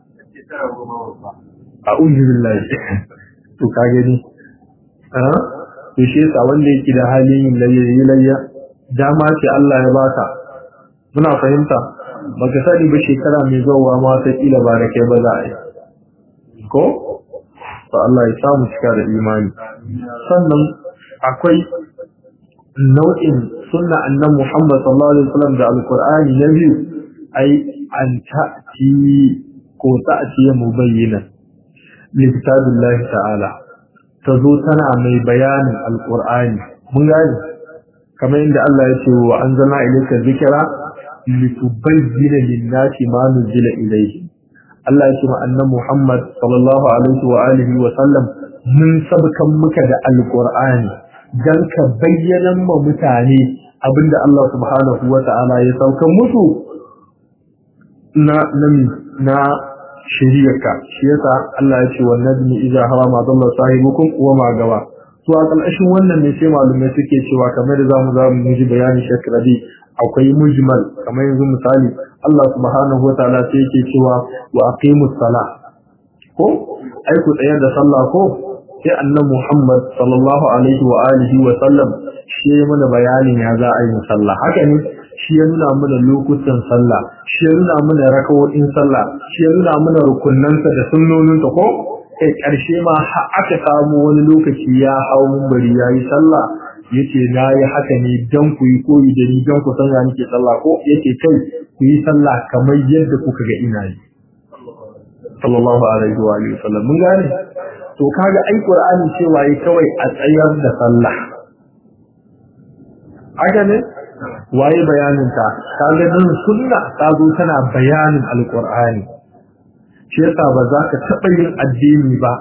a uzu billahi to ka gani to shi yasa wanda yake da halin yin layya yi layya dama ce Allah ya baka muna fahimta baka sani ba shekara mai zuwa ma ta kila ba da kai ba za a yi ko to Allah ya samu cika da imani sannan akwai nau'in sunna annan Muhammad sallallahu alaihi wasallam da alqur'ani na biyu ai an ta'ti ko ta'ti mubayyana li kitabillahi ta'ala ta zo tana mai bayanin alƙur'ani mun gane kamar inda Allah ya ce wa anzalna ilayka dhikra litubayyana lin-nasi ma nuzila ilayhi Allah ya ce ma annabi Muhammad sallallahu alaihi wa alihi wa sallam mun sabkan muka da alƙur'ani dan ka bayyana ma mutane abinda Allah subhanahu wa ta'ala ya saukan musu na na shiriyarka shi yasa Allah ya ce wa najmi idza hawa ma dalla sahibukum wa ma gawa to a kalshin wannan ne sai malumai suke cewa kamar da zamu zamu miji bayani shakradi akwai mujmal kamar yanzu misali Allah subhanahu wataala sai yake cewa wa aqimus sala ko ai ku tsayar da sallah ko sai annabi Muhammad sallallahu alaihi wa alihi wa sallam shi ya mana bayanin ya za a yi sallah haka ne shi ya nuna mana lokutan sallah shi ya nuna mana rakawoyin sallah shi ya nuna mana rukunnansa da sunnoninsa ko kai karshe ma aka samu wani lokaci ya hau mumbari ya yi sallah yace na yi haka ne dan ku yi koyi da ni dan ku san ya nake sallah ko yace kai ku yi sallah kamar yadda kuka ga ina yi sallallahu alaihi wa alihi wasallam mun gane to kaga ai qur'ani cewa yi kawai a tsayar da sallah haka ne waye bayanin ta kaga dan sunna ta zo tana bayanin alqur'ani shi yasa ba za ka taba yin addini ba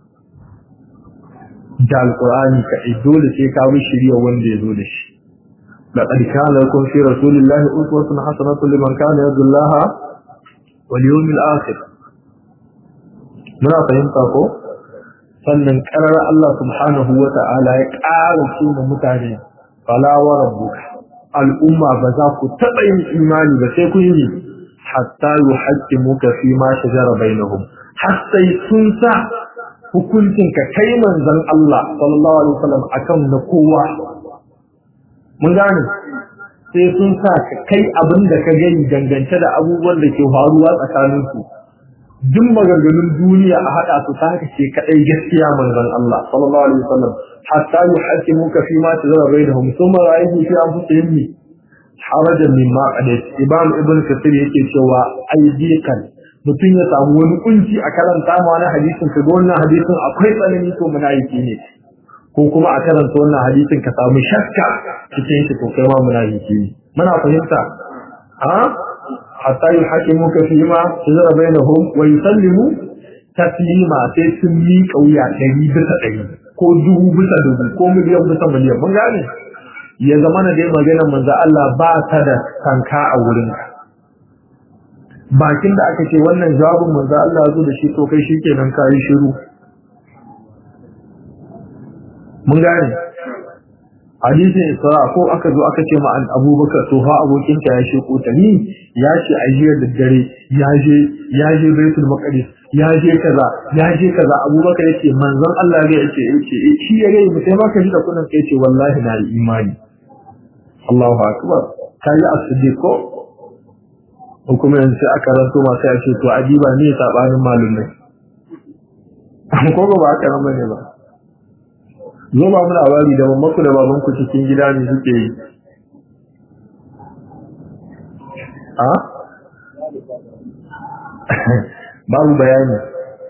da alqur'ani ka dole sai ka bi shiriya wanda ya zo da shi laqad kana lakum fi rasulillahi uswatun hasanatun liman kana yarju Allah wal yawmil akhir muna fahimta ko sannan karar Allah subhanahu wa ta'ala ya ƙara cewa mutane fala wa rabbuka al'umma ba za ku taɓa yin imani ba sai kun yi hatta yi haƙƙi muka fi ma shajara bainahum har sai sun sa hukuncin ka kai manzon Allah sallallahu alaihi wasallam akan na kowa mun gane sai sun sa ka kai abin da ka gani dangance da abubuwan da ke faruwa tsakanin su duk maganganun duniya a haɗa su ta haka ce kaɗai gaskiya manzon Allah sallallahu alaihi wasallam hatta yuhaqqimuka fi ma tazara bainahum thumma ra'aytu fi anfusihim harajan mimma qadayt ibn ibn kathir yake cewa aidikan mutum ya samu wani kunci a karanta ma wani hadisin ka ga wannan hadisin akwai tsanani to munafiki ne ko kuma a karanta wannan hadisin ka samu shakka cikin shi to kai ma munafiki ne muna fahimta a hatta yuhaqqimuka fi ma tazara bainahum wa yusallimu taslima sai sun miƙa wuya ɗari bisa ɗari ko dubu bisa dubu ko miliyan bisa miliyan mun gane ya zama na dai magana manzo Allah ba ta da kanka a wurin bakin da aka ce wannan jawabin manzo Allah ya zo da shi to kai shikenan ka yi shiru mun gane hadisin isra ko aka zo aka ce ma an abubakar to fa abokin ta ya shi ta ni ya ce a jiya da dare ya je ya je baitul maqdis ya je kaza ya je kaza abubakar yace manzon Allah ya yace yace shi ya ga mutai ma ka ji da kunan kai ce wallahi na imani Allahu akbar kai as-siddiq ko kuma yanzu aka ranto ma sai ce to adiba ne sabanin malumai ko ba haka nan bane ba zo ba mu labari da mammaku da babanku cikin gida ne suke yi a babu bayani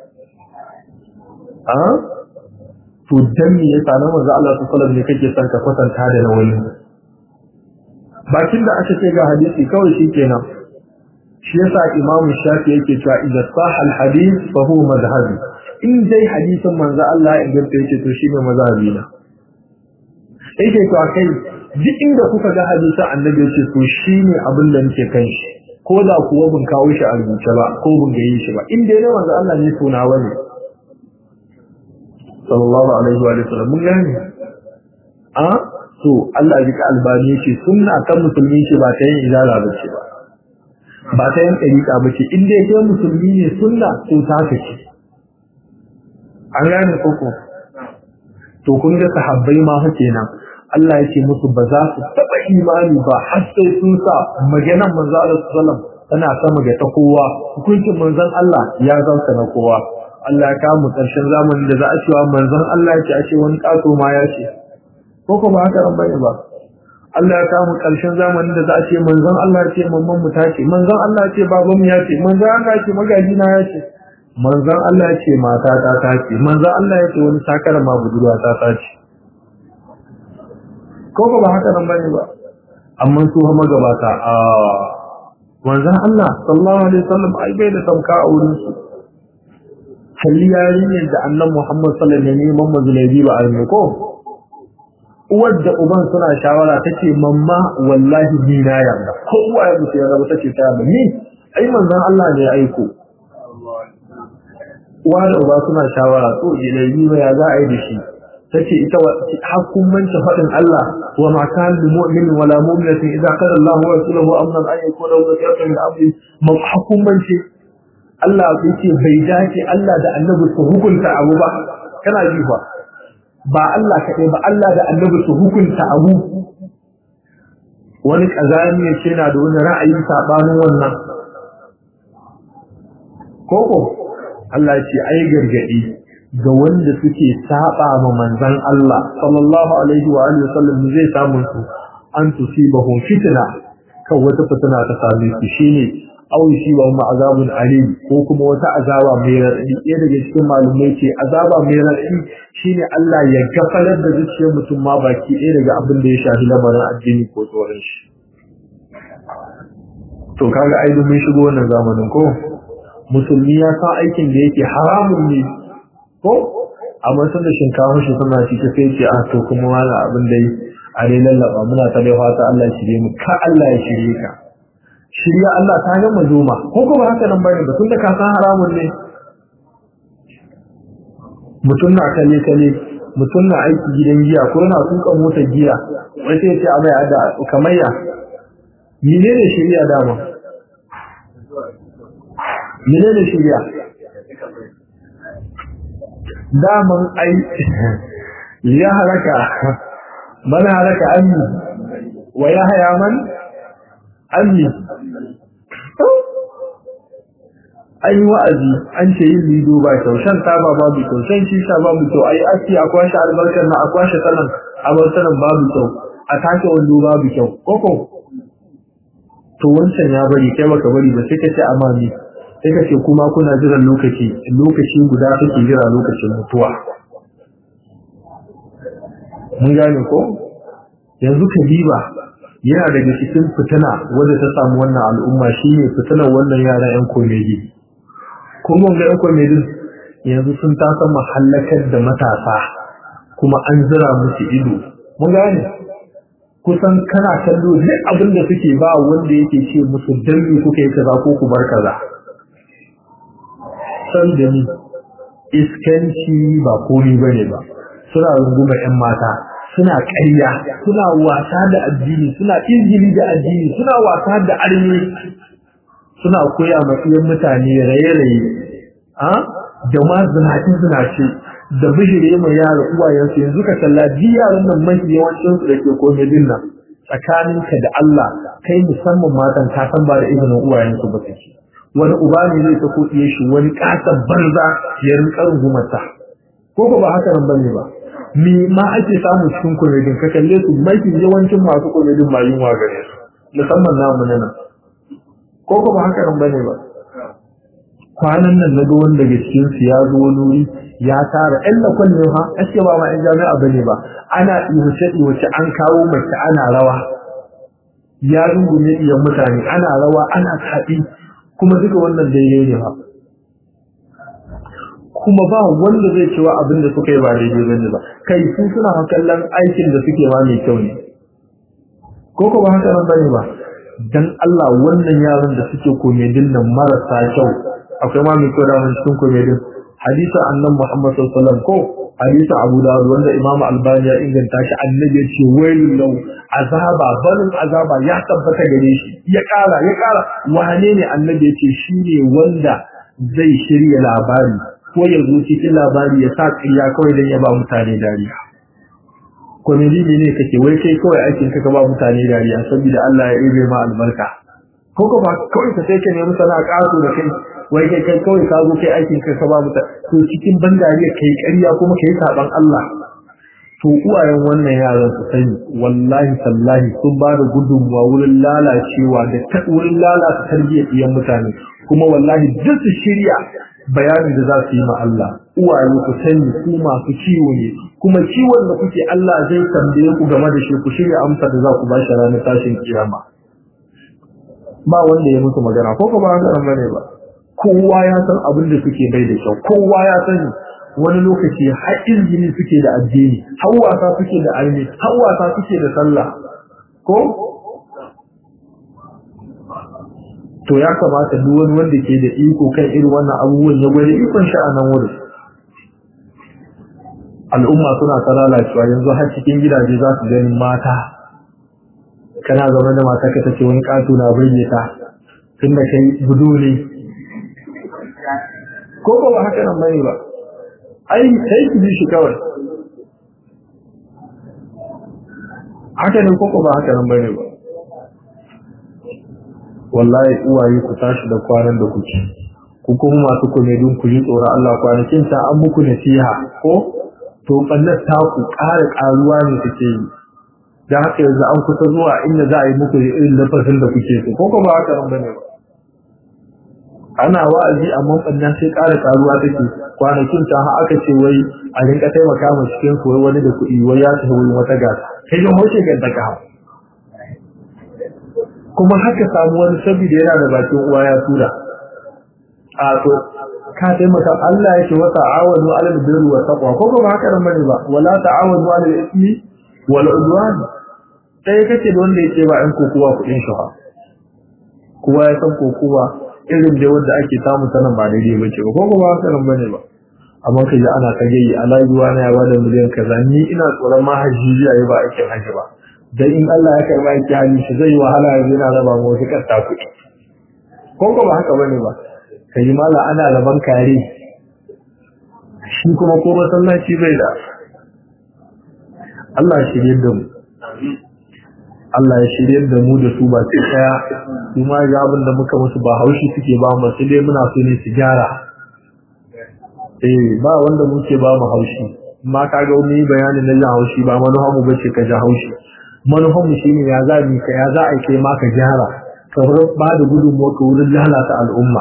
a to dan me yasa nan manzo Allah sallallahu alaihi ne kake son ka kwatanta da na wani bakin da aka ce ga hadisi kawai shikenan shi yasa Imam Shafi yake cewa idza sahha al-hadith fa huwa madhhabi in dai hadisin manzo Allah ya inganta yake to shine mazhabi na yake to kai duk inda kuka ga hadisin annabi yace to shine abin da nake kan shi ko da kuwa bin kawo shi a rubuce ba ko bin gaye shi ba in dai na manzo Allah ne tona wani sallallahu alaihi wa sallam mun gane a to Allah ya albani ce sunna ta musulmi ce ba ta yin izala ba ce ba ba ta yin ɗariƙa ba ce in dai kai musulmi ne sunna to ta ce an gane koko to kun ga sahabbai ma hake nan Allah ya ce musu ba za su taɓa imani ba har sai sun sa maganan manzo Allah sallam tana sama ga ta kowa hukuncin manzon Allah ya zauka na kowa Allah ya kawo ƙarshen zamanin da za a cewa manzon Allah ya ce a ce wani ƙato ma ya ce ko ko ba haka ran bane ba Allah ya kawo ƙarshen zamanin da za a ce manzon Allah ya ce mamman mu ta ce manzon Allah ya ce baban mu ya ce manzon Allah ya ce magaji na ya ce manzon Allah ya ce mata ta ta ce manzon Allah ya ce wani sakara ma budurwa ta ta ce ko ko ba haka nan bane ba amma su ha magabata a manzon Allah sallallahu alaihi wasallam ai bai da tamka a wurin su kalli yarinyar da annan Muhammad sallallahu alaihi wasallam neman mazulabi ba a ko uwar da uban suna shawara tace mamma wallahi ni na yarda ko uwa ya mutu yarda tace ta yarda ni ai manzon Allah ne ya aiko uwa da uba suna shawara to ilabi ba ya za a yi da shi tace ita hakkun manta fadin Allah wa ma kan lil mu'min wala mu'minatin idza qala Allahu wa rasuluhu amran an yakuna lahu khiyarun min amri ma hakkun manta Allah bai ce bai dace Allah da Annabi su hukunta abu ba kana ji fa ba Allah kaɗai ba Allah da Annabi su hukunta abu wani kazami ya ce na da wani ra'ayin sabanin wannan koko Allah ya ce ai gargadi ga wanda suke saba ma manzon Allah sallallahu alaihi wa alihi wasallam zai samu su an tusibahu fitna kan wata fitina ta same su shine aw shi wa ma azabun alim ko kuma wata azaba mai radadi ɗaya daga cikin malumai ce azaba mai radadi shine Allah ya gafalar da zuciyar mutum ma baki ɗaya daga abin da ya shafi lamarin addini ko tsoron shi to kaga ai mun shigo wannan zamanin ko musulmi ya san aikin da yake haramun ne ko amma sun da shinkafa shi suna ci ta sai ce a to kuma wala abin da yi a dai lallaba muna ta dai fata Allah ya shirye mu ka Allah ya shirye ka shirya Allah ta gama zoma ko kuma haka nan bane ba tunda ka san haramun ne mutum na kalle kalle mutum na aiki gidan giya ko na tuka motar giya wai sai ce a mai ada kamayya menene shirya dama menene shirya daman ai ya haraka man haraka anni wa ya haya man anni an yi wa'azi an ce yin lido ba kyau shan taba babu kyau shan shisha babu kyau ai aski a kwashe albarkar na a kwashe sanan abarsanan babu kyau a take wando babu kyau koko to wancan ya bari kai baka bari ba sai ka ce amami sai ka ce kuma kuna jiran lokaci lokaci guda kake jira lokacin mutuwa mun gane ko yanzu ka diba yana daga cikin fitina wanda ta samu wannan al'umma shine fitinar wannan yaran yan komedi kun ga yan komedi yanzu sun tasa mahallakar da matasa kuma an zira musu ido mun gane kusan kana kallo duk abin da suke ba wanda yake ce musu dambi kuka yi kaza ko ku bar kaza san da ni iskanci ba komi bane ba suna runguma yan mata suna ƙarya suna wasa da addini suna izgili da addini suna wasa da arme suna koya ma iyan mutane raye-raye a da ma zinace-zinace da bishire mai yara uwayensu yanzu ka kalla ji yaran nan mafi yawancin su da ke komedin nan tsakaninka da Allah kai musamman matan ka san ba da izinin uwayensu ba kake wani uba ne zai ta kuɗiye shi wani ƙasar banza ya rinƙa rungumata ko ko ba haka nan bane ba me ma ake samu cikin komedin ka kalle su mafi yawancin masu komedin ma yunwa gare su musamman namu na nan ko ko ba haka nan bane ba kwanan nan na ga wanda daga cikin su ya zo wani wuri ya tara ɗan da kwalle ha ake ba ma ɗan jami'a bane ba ana iwace iwace an kawo mace ana rawa ya rungume iyan mutane ana rawa ana taɗi kuma duka wannan daidai ne ba kuma ba wanda zai cewa abin da suka yi ba daidai bane ba kai su suna kallon aikin da suke ma mai kyau ne ko ko ba haka nan bane ba dan Allah wannan yaran da suke komedin nan marasa kyau akwai ma mai kyau da wannan cikin komedin hadisin annabi Muhammad sallallahu alaihi wasallam ko hadisi Abu Dawud wanda Imam Albani ya inganta shi annabi ya ce wailul lahu azaba balin azaba ya tabbata gare shi ya kara ya kara wane ne annabi ya ce shine wanda zai shirya labari ko ya zo cikin labari ya sa ƙarya kawai don ya ba mutane dariya komedi ne ne kake wai kai kawai aikin ka ba mutane dariya saboda Allah ya ibe ma albarka ko ko ba kawai ka sai ka nemi sana'a ƙato da kai wai kai kai kawai ka zo kai aikin ka ba mutane to cikin ban dariya kai ƙarya kuma kai saban Allah to uwayen wannan yaran su sani wallahi tallahi sun ba da gudunmuwa wurin lalacewa da wurin lalata tarbiyyar iyan mutane kuma wallahi duk su shirya bayanin da za su yi ma Allah uwaye ku sani ku masu ciwo ne kuma ciwon da kuke Allah zai tambaye ku game da shi ku shirya amsa da za ku ba shi ranar tashin kiyama ba wanda ya musu magana ko ko ba haka bane ba kowa ya san abin da suke bai da kyau kowa ya sani wani lokaci har izini suke da addini har wasa suke da almi har wasa suke da sallah ko to ya kamata duk wani wanda ke da iko kan irin wannan abubuwan ya gwada ikon shi a nan wurin al'umma suna ta lalacewa yanzu har cikin gidaje za su gani mata kana zama da mata ka tace wani ƙato na bayyana ta tun da kai gudu ne ko ko ba haka nan bane ba ai sai ki bi shi kawai haka ne ko ko ba haka nan bane ba wallahi uwaye ku tashi da kwanan da kuke ku kuma masu komedin ku ji tsoron Allah kwanakin ta an muku nasiha ko to ballar ta ku ƙara ƙaruwa ne take yi dan haka yanzu an kusa zuwa inda za a yi muku irin lafazin da kuke so ko ko ba haka nan bane ba ana wa'azi amma bannan sai ƙara ƙaruwa take kwanakin ta har aka ce wai a rinka taimaka ma cikin ku wani da kuɗi wai ya tafi wurin wata gasa kai ga hoce ga daga kuma haka samu wani saboda yana da bakin uwa ya tura a to ka taimaka Allah yake wa ta'awanu 'alal birri wa taqwa ko ba haka nan bane ba wala ta'awanu 'alal ismi wal udwan sai kace da wanda yake ba an kokowa kudin shi kowa ya san kokowa irin da wanda ake samu sanan ba daidai bace ba ko ba haka nan bane ba amma kai da ana kage yi Allah ruwa na ya bada miliyan kaza ni ina tsoron ma haji ya ba aikin haji ba dan in Allah ya karba yake hali shi zai wahala yanzu yana raba mu wasu kasta kuɗi ko ko ba haka bane ba kai mala ana raban kare shi kuma ko masallaci bai da Allah shirye da mu Allah ya shirye da mu da su ba sai kaya su ma ga abin da muka musu ba haushi suke ba mu sai dai muna so ne su gyara eh ba wanda muke ba mu haushi ma kaga wani bayanin na jan haushi ba manufa mu bace ka ja haushi manufan mu shine ya za mu ka ya za a kai ma ka gyara ka ba da gudunmuwa ka wurin lalata al'umma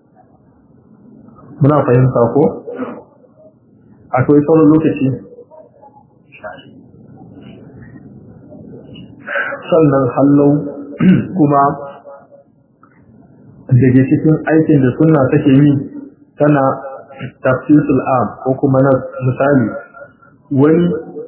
muna fahimta ko akwai sauran lokaci sannan hallau kuma daga cikin aikin da suna take yi tana tafsirul am ko kuma na misali wani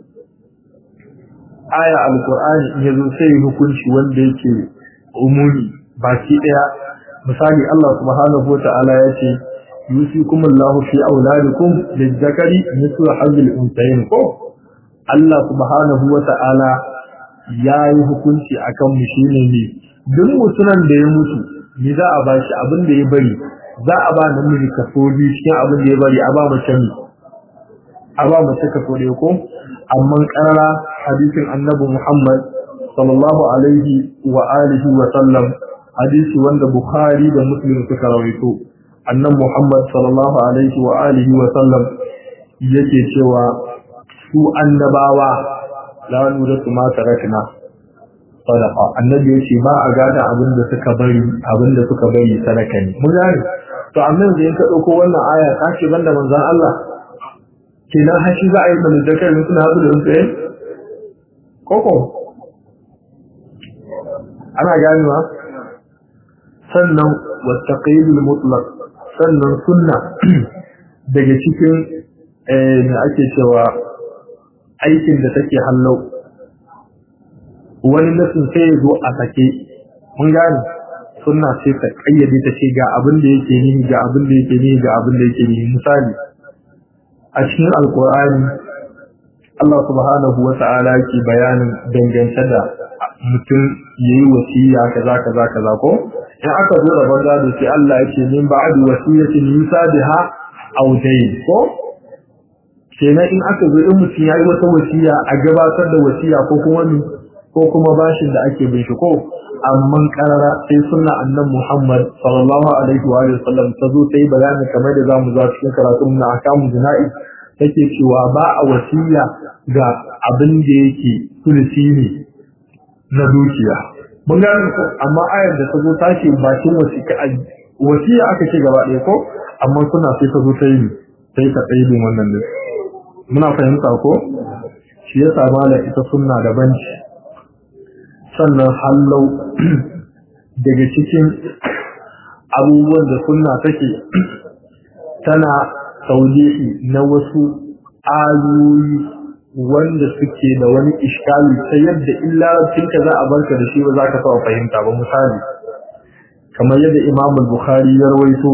aya alqur'ani in yazo sai hukunci wanda yake umumi baki daya misali Allah subhanahu wataala yace yusikum Allahu fi auladikum lizzakari mithlu hadhil unsayin ko Allah subhanahu wataala yayi hukunci akan mu shine ne duk mutunan da ya mutu ni za a bashi abin da ya bari za a ba namiji kaso biyu cikin abin da ya bari a ba mace ne a ba mace kaso ɗaya ko amma karara hadisin annabi Muhammad sallallahu alaihi wa alihi wa sallam hadisi wanda Bukhari da Muslim suka rawaito annabi Muhammad sallallahu alaihi wa alihi wa sallam yake cewa su annabawa la nura su ma tarakna sadaqa annabi yace ba a gada abin da suka bari abin da suka bari sadaka ne mun gane to annabi da yanka dauko wannan aya ta ce banda manzon Allah kenan har shi za a yi da zakar mutum na da tsaye koko ana ganewa sannan wattaqidul mutlaq sannan sunna daga cikin me ake cewa aikin da take hallau wani nasin sai ya zo a sake mun gane sunna sai ta kayyade ta ce ga abin da yake ni ga abin da yake ni ga abin da yake ni misali a cikin alkur'ani Allah subhanahu wa ta'ala yake bayanin dangance da mutum yayi wasiya kaza kaza kaza ko in aka zo da banza da sai Allah yake min ba'd wasiyatin yusa biha aw dayn ko kenan in aka zo in mutum yayi wata wasiya a gabatar da wasiya ko kuma ko kuma bashin da ake bin shi ko amma karara sai sunna annan Muhammad sallallahu alaihi wa sallam ta zo sai bayani kamar da zamu za cikin karatun na akamu jina'i take cewa ba a wasiya ga abin da yake sulusi ne na dukiya mun gane ko amma ayar da ta zo ta ce bakin wasiya wasiya aka ce gaba ɗaya ko amma suna sai ta zo ta yi sai ta tsaye wannan ne muna fahimta ko shi yasa mala ita sunna da banci sannan hallau daga cikin abubuwan da sunna take tana taulihi na wasu ayoyi wanda suke da wani iskali ta yadda illa ka za a barka da shi ba za ka taɓa fahimta ba misali kamar yadda imam bukhari ya rawaito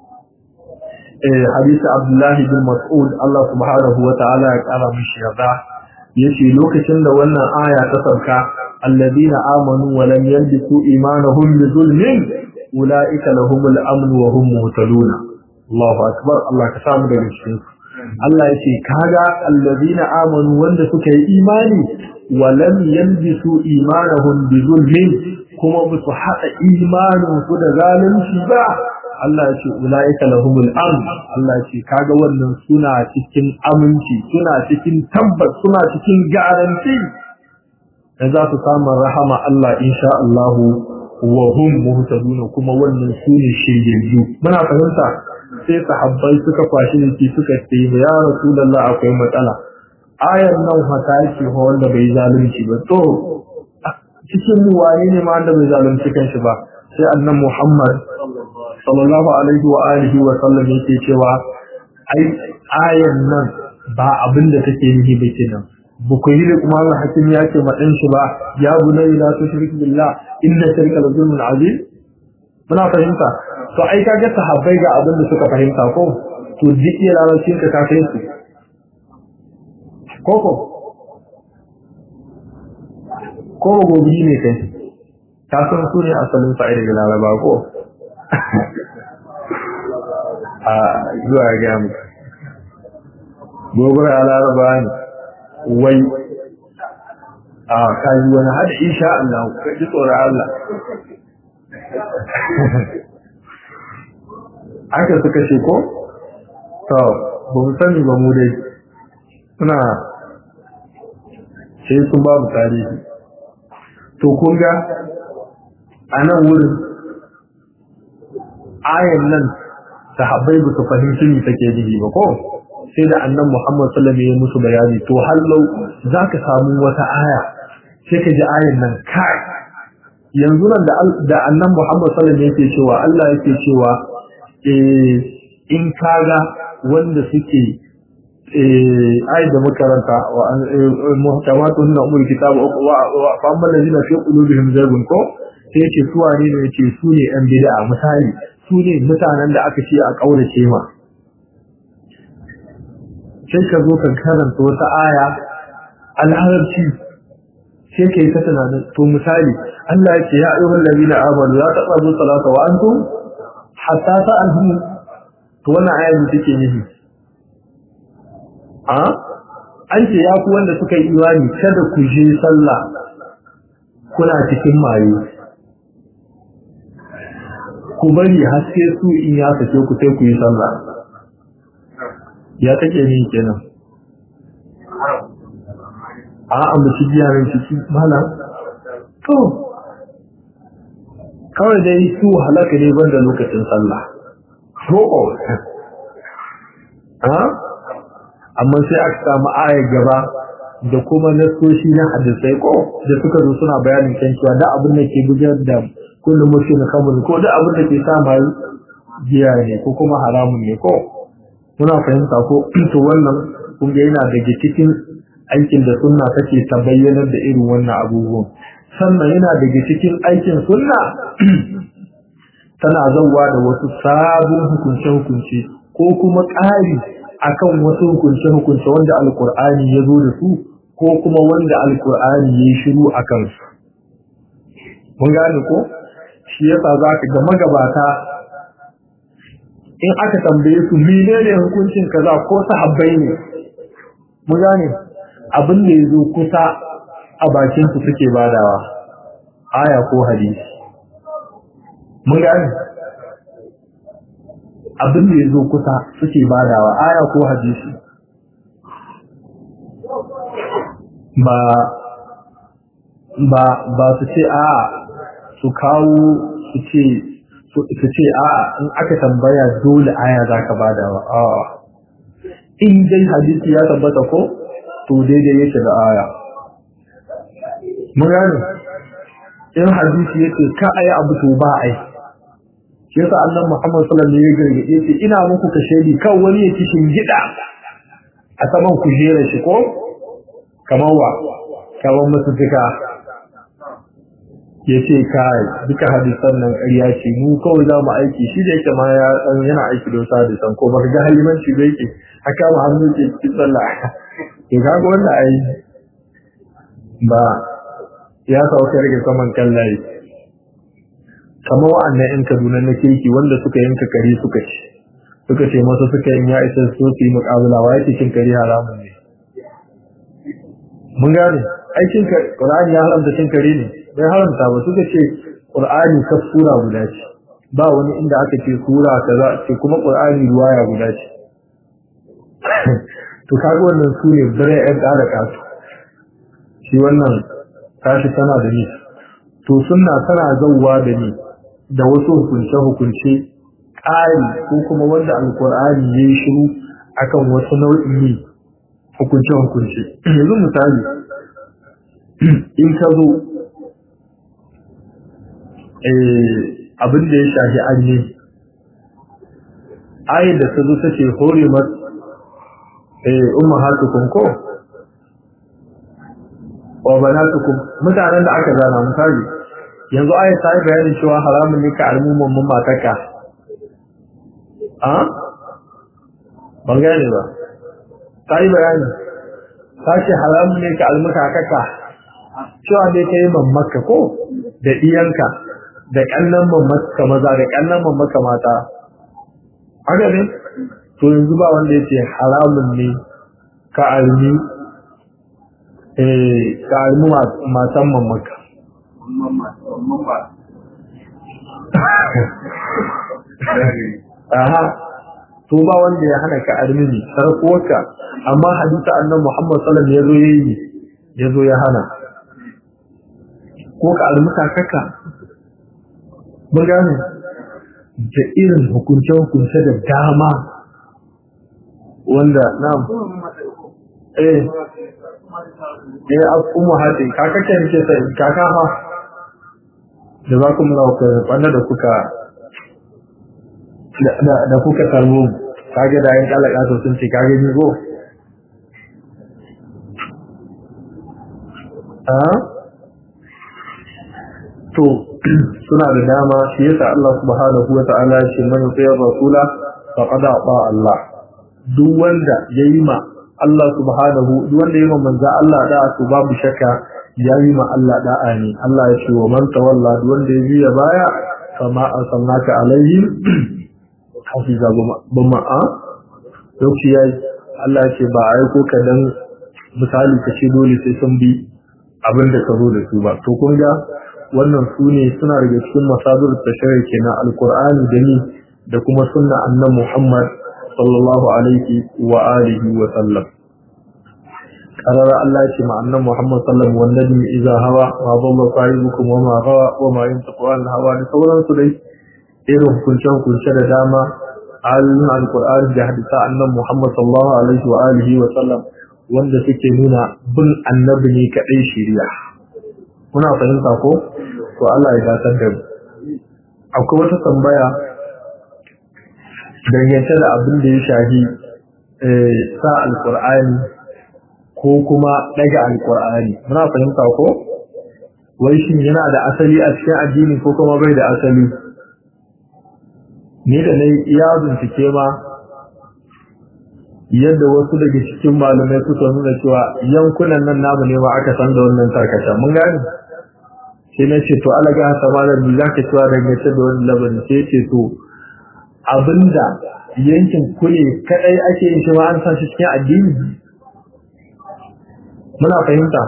hadisi abdullahi bin mas'ud Allah subhanahu wa ta'ala ya kara mishi yarda yace lokacin da wannan aya ta sauka الذين آمنوا ولم يلبسوا إيمانهم بظلم أولئك لهم الأمن وهم مهتدون الله أكبر الله كسام da cikin Allah yace kaga alladhina amanu wanda suka yi imani wa lam yalbisu imanahum bi zulmin kuma ba su hada imanin su da zalunci ba Allah yace ulaika lahumul amn Allah yace kaga wannan suna cikin aminci suna cikin tabbas suna cikin garanti da za su samu rahama Allah insha Allahu wa hum muhtaduna kuma wannan su ne shiryayyu muna fahimta sai sahabbai suka kwashi ne suka ce ya rasulullah akwai matsala ayar nan haka yake fa wanda bai zalunci ba to cikin mu wane ne ma wanda bai zalunci kanshi ba sai annan Muhammad sallallahu alaihi wa alihi wa sallam yake cewa ai ayar nan ba abin da take nihi ba kenan buku yi da kuma Allah hakim ya ce maɗin shi ba ya bunai la tushrik billah inna shirka la zulmun azim muna fahimta to ai ka ga sahabbai ga abin da suka fahimta ko to duk iya lalacin ka ka kai su koko ko gobe ne kai ka san su ne asalin fa'ida ga laraba ko a zuwa ga mu gobe a laraba ne wai a kayi wani hada insha Allah ka ji tsoron Allah aka suka ce ko to ba mu sani ba mu dai suna sai sun babu tarihi to kun ga a nan wurin ayan nan sahabbai ba su fahimci me take nufi ba ko sai da annan Muhammad sallallahu alaihi wasallam ya musu bayani to hallau zaka samu wata aya sai ka ji ayan nan kai yanzu nan da da annan Muhammad sallallahu alaihi wasallam yake cewa Allah yake cewa eh in kaga wanda suke eh ayat da makaranta wa muhtamatun na umul kitab wa fa amma allazina fi qulubihim zaygun ko sai yace su wane ne yace su ne yan bid'a misali su ne mutanen da aka ce a kaurace ma sai ka zo ka karanta wata aya al'arabci sai ka yi ta tunanin to misali Allah ya ce ya ayyuhal ladina amanu la taqrabu salata wa antum hatta ta'lamu to wannan aya ne take nufi a an ce ya ku wanda suka yi imani kada ku je sallah kuna cikin maye ku bari haske su in ya sake ku sai ku yi sallah ya take ni kenan a ambaci giya nan ciki malam to kawai dai su halaka ne banda lokacin sallah to ha amma sai aka samu ayar gaba da kuma nasoshi na hadisai ko da suka zo suna bayanin kan cewa da abin da ke gudanar da kullum mutum kamar ko da abin da ke sa mai giya ne ko kuma haramun ne ko muna fahimta ko to wannan kun ga yana daga cikin aikin da sunna take ta bayyanar da irin wannan abubuwan sannan yana daga cikin aikin sunna tana zauwa da wasu sabon hukunce-hukunce ko kuma ƙari akan wasu hukunce-hukunce wanda alkur'ani ya zo da su ko kuma wanda alkur'ani ya yi shiru a kansu mun gane ko shi yasa za ka ga magabata in aka tambaye su menene hukuncin kaza ko sahabbai ne mun gane abin da ya zo kusa a bakin su suke badawa aya ko hadisi mun gane abin da ya zo kusa suke badawa aya ko hadisi ba ba ba su ce a su kawo su ce su ce a in aka tambaya dole aya za ka badawa a in dai hadisi ya tabbata ko to daidai yake da aya mun gane in hadisi yake ka ayi abu to ba ai shi yasa annabi Muhammad sallallahu alaihi wasallam ya gargaɗe ce ina muku ka shaidi kan wani ya kishin gida a saman kujera shi ko kamar wa kamar musu fika ya ce kai duka hadisan nan ƙarya ce mu kawai za mu aiki shi da yake ma ya san yana aiki da wasu hadisan ko baka ga halimanci da yake haka mu hannu ke cikin sallah to kaga wannan ai ba ya sauka daga saman kan layi kamar wa'annan yan kaduna na keke wanda suka yanka kare suka ci suka ce masa suka yin ya isa so su yi muƙabala wa yake cin kare haramun ne mun gane aikin Qur'ani ya haramta cin kare ne bai haramta ba suka ce Qur'ani ka sura guda ce ba wani inda aka ce sura kaza ce kuma Qur'ani ruwaya guda ce to kaga wannan su ne bare ɗan ƙara kasu shi wannan tashi tana da ni to sunna tana zauwa da ni da wasu hukunce hukunce ƙari ko kuma wanda alƙur'ani ya yi shiru akan wasu nau'in ne hukunce hukunce yanzu misali in ka zo abin da ya shafi anye ayin da ta zo ta ce horimat umma hatukum ko wa banatukum mutanen da aka zana misali yanzu aya ta yi bayanin cewa haramun ne ka almuman mun mataka a ban gane ba ta yi bayani ta ce haramun ne ka almuka kaka cewa dai ka yi mamaka ko da iyanka da ƙannan mamaka maza da ƙannan mamaka mata haka ne to yanzu ba wanda ya ce haramun ne ka almi ka almi matan mamaka aha to ba wanda ya hana ka almini sarkuwarka amma hadisa annan muhammad sallam ya zo ya yi ya zo ya hana ko ka almuka kaka mun gane da irin hukunce-hukunce da dama wanda na eh eh umu hadi kaka ke nake sai kaka ha da za ku mula ku wanda da kuka da kuka tarbo kage da yin kalaka to sun ce kage ni go a to suna da dama shi yasa Allah subhanahu wa ta'ala ya ce man yuti rasula faqad ata Allah duk wanda yayi ma Allah subhanahu duk wanda yayi ma manzo Allah da to babu shakka yayi ma Allah da'a ne Allah ya ce wa man tawalla duk wanda ya biya baya kama arsalnaka alaihim hafiza bama a lokaci yayi Allah ya ce ba a aiko ka dan misali ka ce dole sai sun bi abin da ka zo da su ba to kun ga wannan su ne suna daga cikin masadur tashari kenan alqur'ani da ni da kuma sunna annabi Muhammad sallallahu alaihi wa alihi wa sallam qarara Allah ya ce ma annabi Muhammad sallallahu alaihi wa sallam idza hawa ma dalla sahibukum wa ma gawa wa ma yantiqu an hawa da sauransu dai irin hukunce hukunce da dama ayoyin alqur'ani da hadisa annabi Muhammad sallallahu alaihi wa alihi wa sallam wanda suke nuna bin annabi ne kadai shiriya kuna fahimta ko to Allah ya dace da mu akwai wata tambaya dangance da abin da ya shahi sa alkur'ani ko kuma daga alkur'ani muna fahimta ko wai shin yana da asali a cikin addini ko kuma bai da asali ni da nayi iya bincike ma yadda wasu daga cikin malamai suka nuna cewa yankunan nan namu ne ma aka san da wannan tarkata mun gane sai na ce to alaga hasa malam ni zaka cewa dangance da wannan labarin sai ce to abinda yankin kule kadai ake yin shi ma an sa shi cikin addini muna fahimta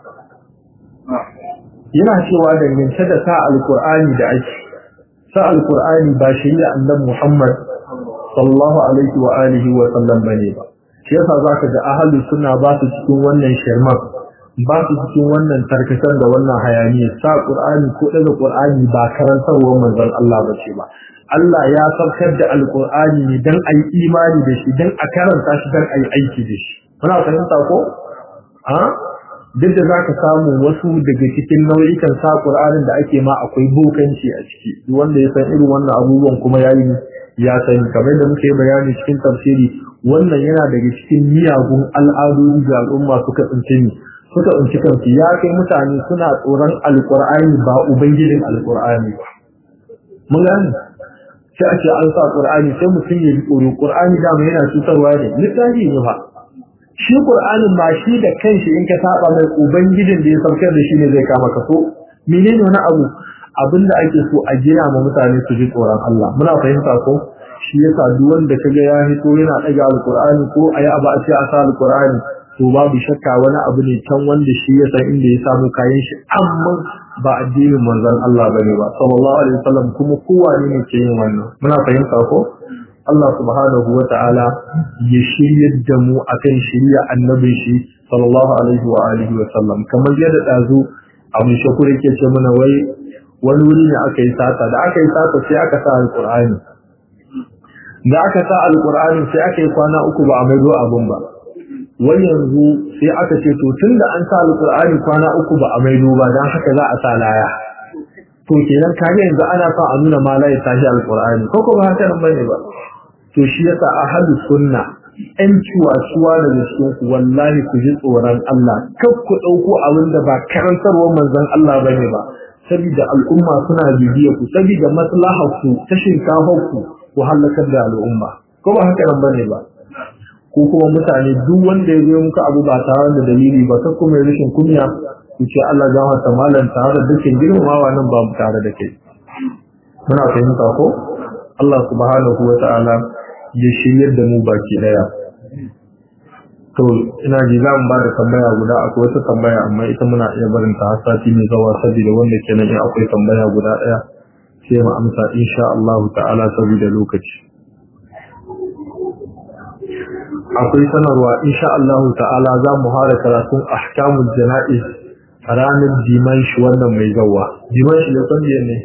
yana cewa dangance da sa alkur'ani da ake sa alkur'ani ba shari'a annabi Muhammad sallallahu alaihi wa alihi wa sallam bane ba shi yasa zaka ga ahli sunna ba su cikin wannan shirman ba su cikin wannan tarkatan da wannan hayaniya sa qur'ani ko daga qur'ani ba karantarwar manzon Allah bace ba Allah ya saukar da alqur'ani ne dan ayi imani da shi dan a karanta shi dan ayi aiki da shi muna fahimta ko a duk da zaka samu wasu daga cikin nau'ikan sa qur'anin da ake ma akwai bokanci a ciki duk wanda ya san irin wannan abubuwan kuma yayi ya sani kamar da muke bayani cikin tafsiri wannan yana daga cikin miyagun al'adodi da al'umma suka tsince ni suka tsinci kansu ya kai mutane suna tsoron alqur'ani ba ubangijin alqur'ani ba mun gane sai a ce an sa qur'ani sai mutum ya tsoro qur'ani da yana cutarwa ne littafi ne fa shi qur'anin ma shi da kanshi in ka saba mai ubangijin da ya saukar da shi ne zai kama ka so menene wani abu abinda ake so a gina ma mutane su ji tsoron Allah muna fahimta ko shi yasa duk wanda kaga ya hito yana daga alqur'ani ko ayi abu a ce a sa alqur'ani to babu shakka wani abu ne can wanda shi ya san inda ya samu kayan shi amma ba addinin manzon Allah bane ba sallallahu alaihi wasallam kuma kowa ne ke yin wannan muna fahimta ko Allah subhanahu wa ta'ala ya shiryar da mu akan shirya annabin shi sallallahu alaihi wa alihi wa sallam kamar yadda dazu abu shakur yake ce mana wai wani wuri ne aka yi sata da aka yi sata sai aka sa alqur'ani da aka sa alqur'ani sai aka yi kwana uku ba a maido abun ba wai yanzu sai aka ce to tunda an sa alqur'ani kwana uku ba a maido ba dan haka za a sa laya to kenan kage yanzu ana son a nuna ma la ya tashi alqur'ani ko ko ba haka nan bane ba to shi yasa ahlus sunna ɗan ciwa-ciwa daga cikin ku wallahi ku ji tsoron Allah kar ku ɗauko abin da ba karantarwar manzon Allah bane ba saboda al'umma suna bibiya ku saboda maslahar ku ta shinkafar ku ku halakar da al'umma ko ba haka nan bane ba ko kuma mutane duk wanda ya zo muku abu ba tare da dalili ba kar kuma rashin kunya ku ce Allah ya hata malan tare da dukkan girmamawa nan ba mu tare da kai muna fahimta ko Allah subhanahu wa ta'ala ya shiryar da mu baki daya to ina ji za mu ba da tambaya guda akwai wata tambaya amma ita muna iya barin ta har sati mai zawa saboda wanda kenan in akwai tambaya guda daya sai mu amsa insha Allah ta'ala saboda lokaci akwai sanarwa insha Allah ta'ala za mu fara karatun ahkamul jana'iz ranar dimanshi wannan mai zawa dimanshi da san ne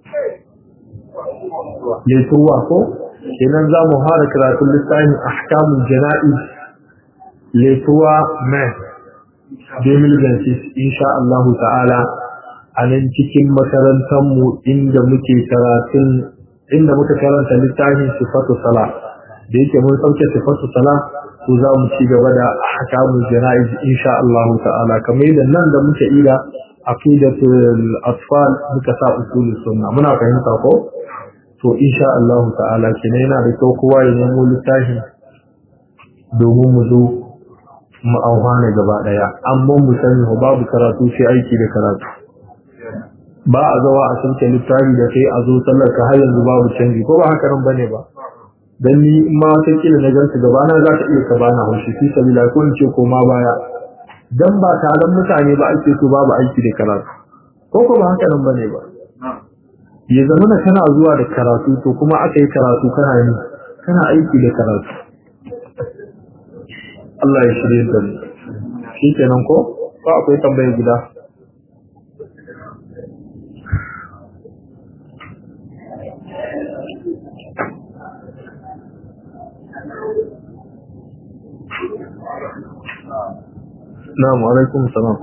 letuwa ko kenan za mu fara karatun littafin ahkamul jana'iz letuwa mai 2026 insha Allah ta'ala a nan cikin makarantarmu inda muke karatun inda muka karanta littafin sifatu sala da yake mun sauke sifatu sala to za mu ci gaba da ahkamul jana'iz insha Allah ta'ala kamar yadda nan da muke ida aqidatul atfal muka sa usul sunna muna fahimta ko to insha Allah ta'ala kina yana da kyau kowa ya nemo littafi domin mu zo mu auhana gaba daya amma mu sani babu karatu sai aiki da karatu ba a zawa a sauke littafi da kai a zo sallar ka har yanzu babu canji ko ba haka nan bane ba dan ni in ma wata kila na gansu gaba na za ta iya ka bana haushi fi sabila ko in ce ko ma baya dan ba taron mutane ba ake so babu aiki da karatu ko ko ba haka nan bane ba ya zama na kana zuwa da karatu to kuma aka yi karatu kana yi kana aiki da karatu Allah ya shirye da mu shi kenan ko ko akwai tambayar gida Na'am alaikum salam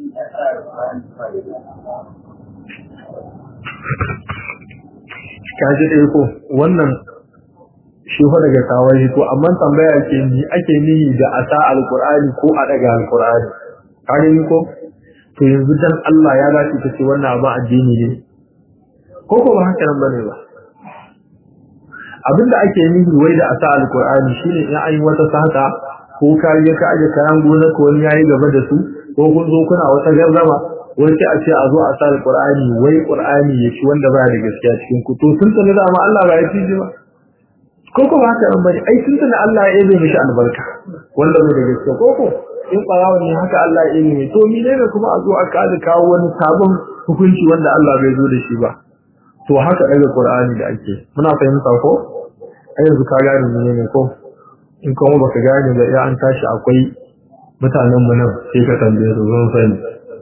kaji dai ko wannan shi fa daga kawai to amma tambaya ke ni ake nihi da asa alqur'ani ko a daga alqur'ani kage ni ko to yanzu dan Allah ya dace ta ce wannan abin addini ne ko ko ba haka nan bane ba abinda ake nihi wai da asa alqur'ani shine in an yi wata sata ko kariya ka aje kayan gona ko wani yayi gaba da su ko kun zo kuna wata gardama wai sai a ce a zo a sa alqur'ani wai qur'ani ya ci wanda ba da gaskiya cikin ku to tun sanin da ma Allah ba ya ci ba ko ko ba haka bane ai tun sanin Allah ya yi mishi albarka wanda bai da gaskiya ko ko in barawa ne haka Allah ya yi to mi ne kuma a zo a kada kawo wani sabon hukunci wanda Allah bai zo da shi ba to haka daga qur'ani da ake muna fahimta ko ai yanzu ka gane ne ko in kuma baka gane da ya an tashi akwai mutanen mu nan sai ka tambaye su zan sani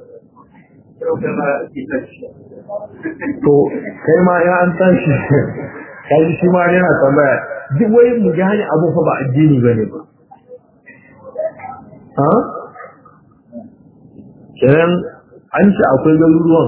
to kai ma ya an tashi kai shi ma yana tambaya duk wai mu gane abu fa ba addini bane ba ha kenan an ce akwai garuruwan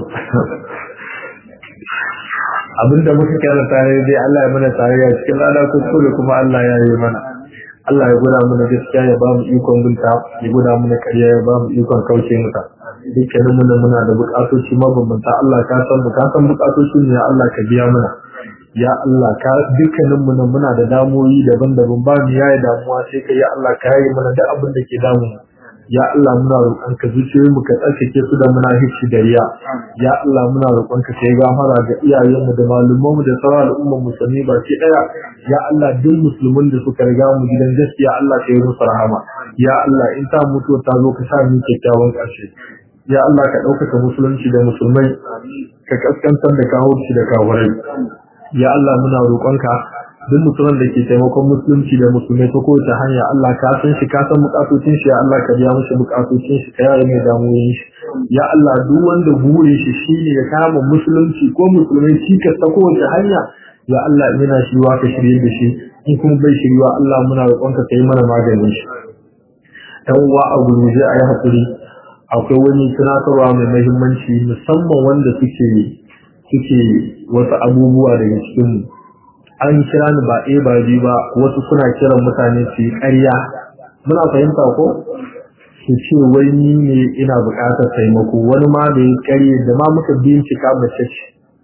abinda muka karanta ne dai Allah ya mana tarayya cikin lada kuskure kuma Allah ya yi mana Allah ya guda mana gaskiya ya ba mu ikon binta ya guda mana ƙarya ya ba mu ikon kauce mata dukkanin mu muna da buƙatoci mabambanta Allah ka san mu ka san buƙatoci ne ya Allah ka biya mana ya Allah ka dukkanin mu muna da damuwoyi daban-daban ba mu yayi damuwa sai ka ya Allah ka yi mana duk abin da ke damu ya Allah muna roƙon ka zuciyoyin mu ka tsarkake su da munafici da riya ya Allah muna roƙon ka kai gafara ga iyayen mu da malumman mu da sauran al'umman musulmi baki daya ya Allah duk musulmin da suka riga mu gidan gaskiya Allah ka yi musu rahama ya Allah in ta mutu ta zo ka sa mu kyakkyawan ƙarshe ya Allah ka ɗaukaka musulunci da musulmai ka kaskantar da kawurci da kawurai ya Allah muna roƙonka duk mutumin da ke taimakon musulunci da musulmai ta kowace hanya Allah ka san shi ka san bukatocin shi ya Allah ka biya mishi bukatocin shi ka yare mai damuwoyin shi ya Allah duk wanda bure shi shine ya kama musulunci ko musulmai cikas ta kowace hanya ya Allah ina shi wa ka shirye da shi in kuma bai shirwa Allah muna roƙonka ka yi mana maganin shi dan uwa a gurguje a yi hakuri akwai wani tunatarwa mai mahimmanci musamman wanda suke suke wasu abubuwa daga cikin an kira ni ba ɗaya ba biyu ba wasu suna kiran mutane su yi ƙarya muna fahimta ko su ce wai ni ne ina buƙatar taimako wani ma da ya ƙarya da ma muka bincika mace ce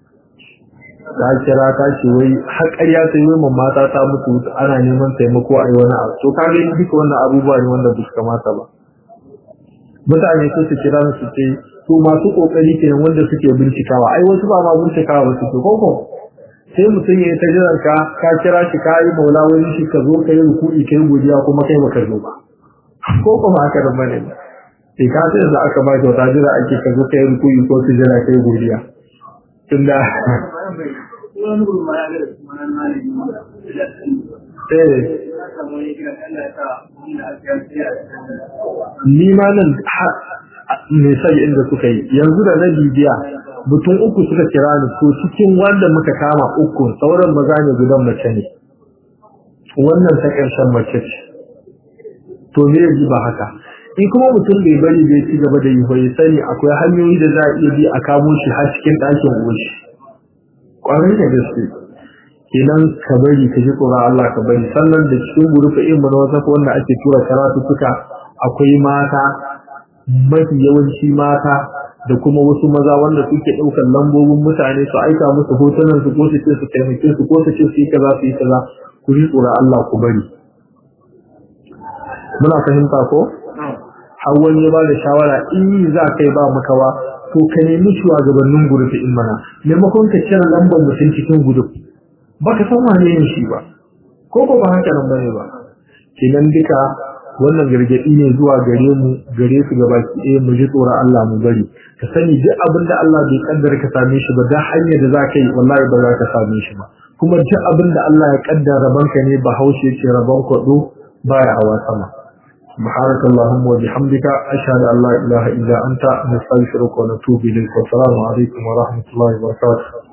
ta kira ta ce wai har ƙarya ta yi wai mata ta mutu ana neman taimako a yi wani abu to ka gani duka wannan abubuwa ne wanda ba su kamata ba mutane sai su kira su ce to masu kokari kenan wanda suke bincikawa ai wasu ba ma bincikawa ba su ce koko sai mutum ya ta jiran ka ka kira shi ka yi maula wani shi ka zo ka yi rukuni ka yi godiya kuma kai baka zo ba ko kuma haka da bane ba sai ka sai da aka ba kyauta jira ake ka zo ka yi rukuni ko su jira ka yi godiya tunda ni ma nan me sai inda suka yi yanzu da na bibiya mutum uku suka kira ni to cikin wanda muka kama uku sauran maza ne gudan mace ne wannan ta ƙarshen mace ce to me yaji ba haka in kuma mutum bai bari bai ci gaba da yi bai sani akwai hanyoyi da za a iya bi a kamo shi har cikin ɗakin uwashi ƙwarai da gaske kenan ka bari ka ji tsoron Allah ka bari sannan da cikin gurufa in mana wasa wanda ake tura karatu suka akwai mata mafi yawanci mata da kuma wasu maza wanda suke ɗaukar lambobin mutane su aika musu hotunan su ko su ce su taimake su ko su ce su yi kaza su yi kaza ku ji tsoron Allah ku bari muna fahimta ko har wani ya ba da shawara in yi za kai ba makawa to ka nemi shugabannin gurufi in mana maimakon ka cire lambar mutum cikin gurufi baka san wane yin shi ba ko ko ba haka nan bane ba kenan duka wannan gargadi ne zuwa gare mu gare su gaba ki eh mu ji tsoron Allah mu bari ka sani duk abin da Allah bai kaddara ka same shi ba da hanyar da zaka yi wallahi ba za ka same shi ba kuma duk abin da Allah ya kaddara rabanka ne bahaushe ce rabon kwado baya hawa sama سبحانك اللهم وبحمدك أشهد أن لا إله إلا أنت نستغفرك ونتوب إليك والسلام عليكم ورحمة الله وبركاته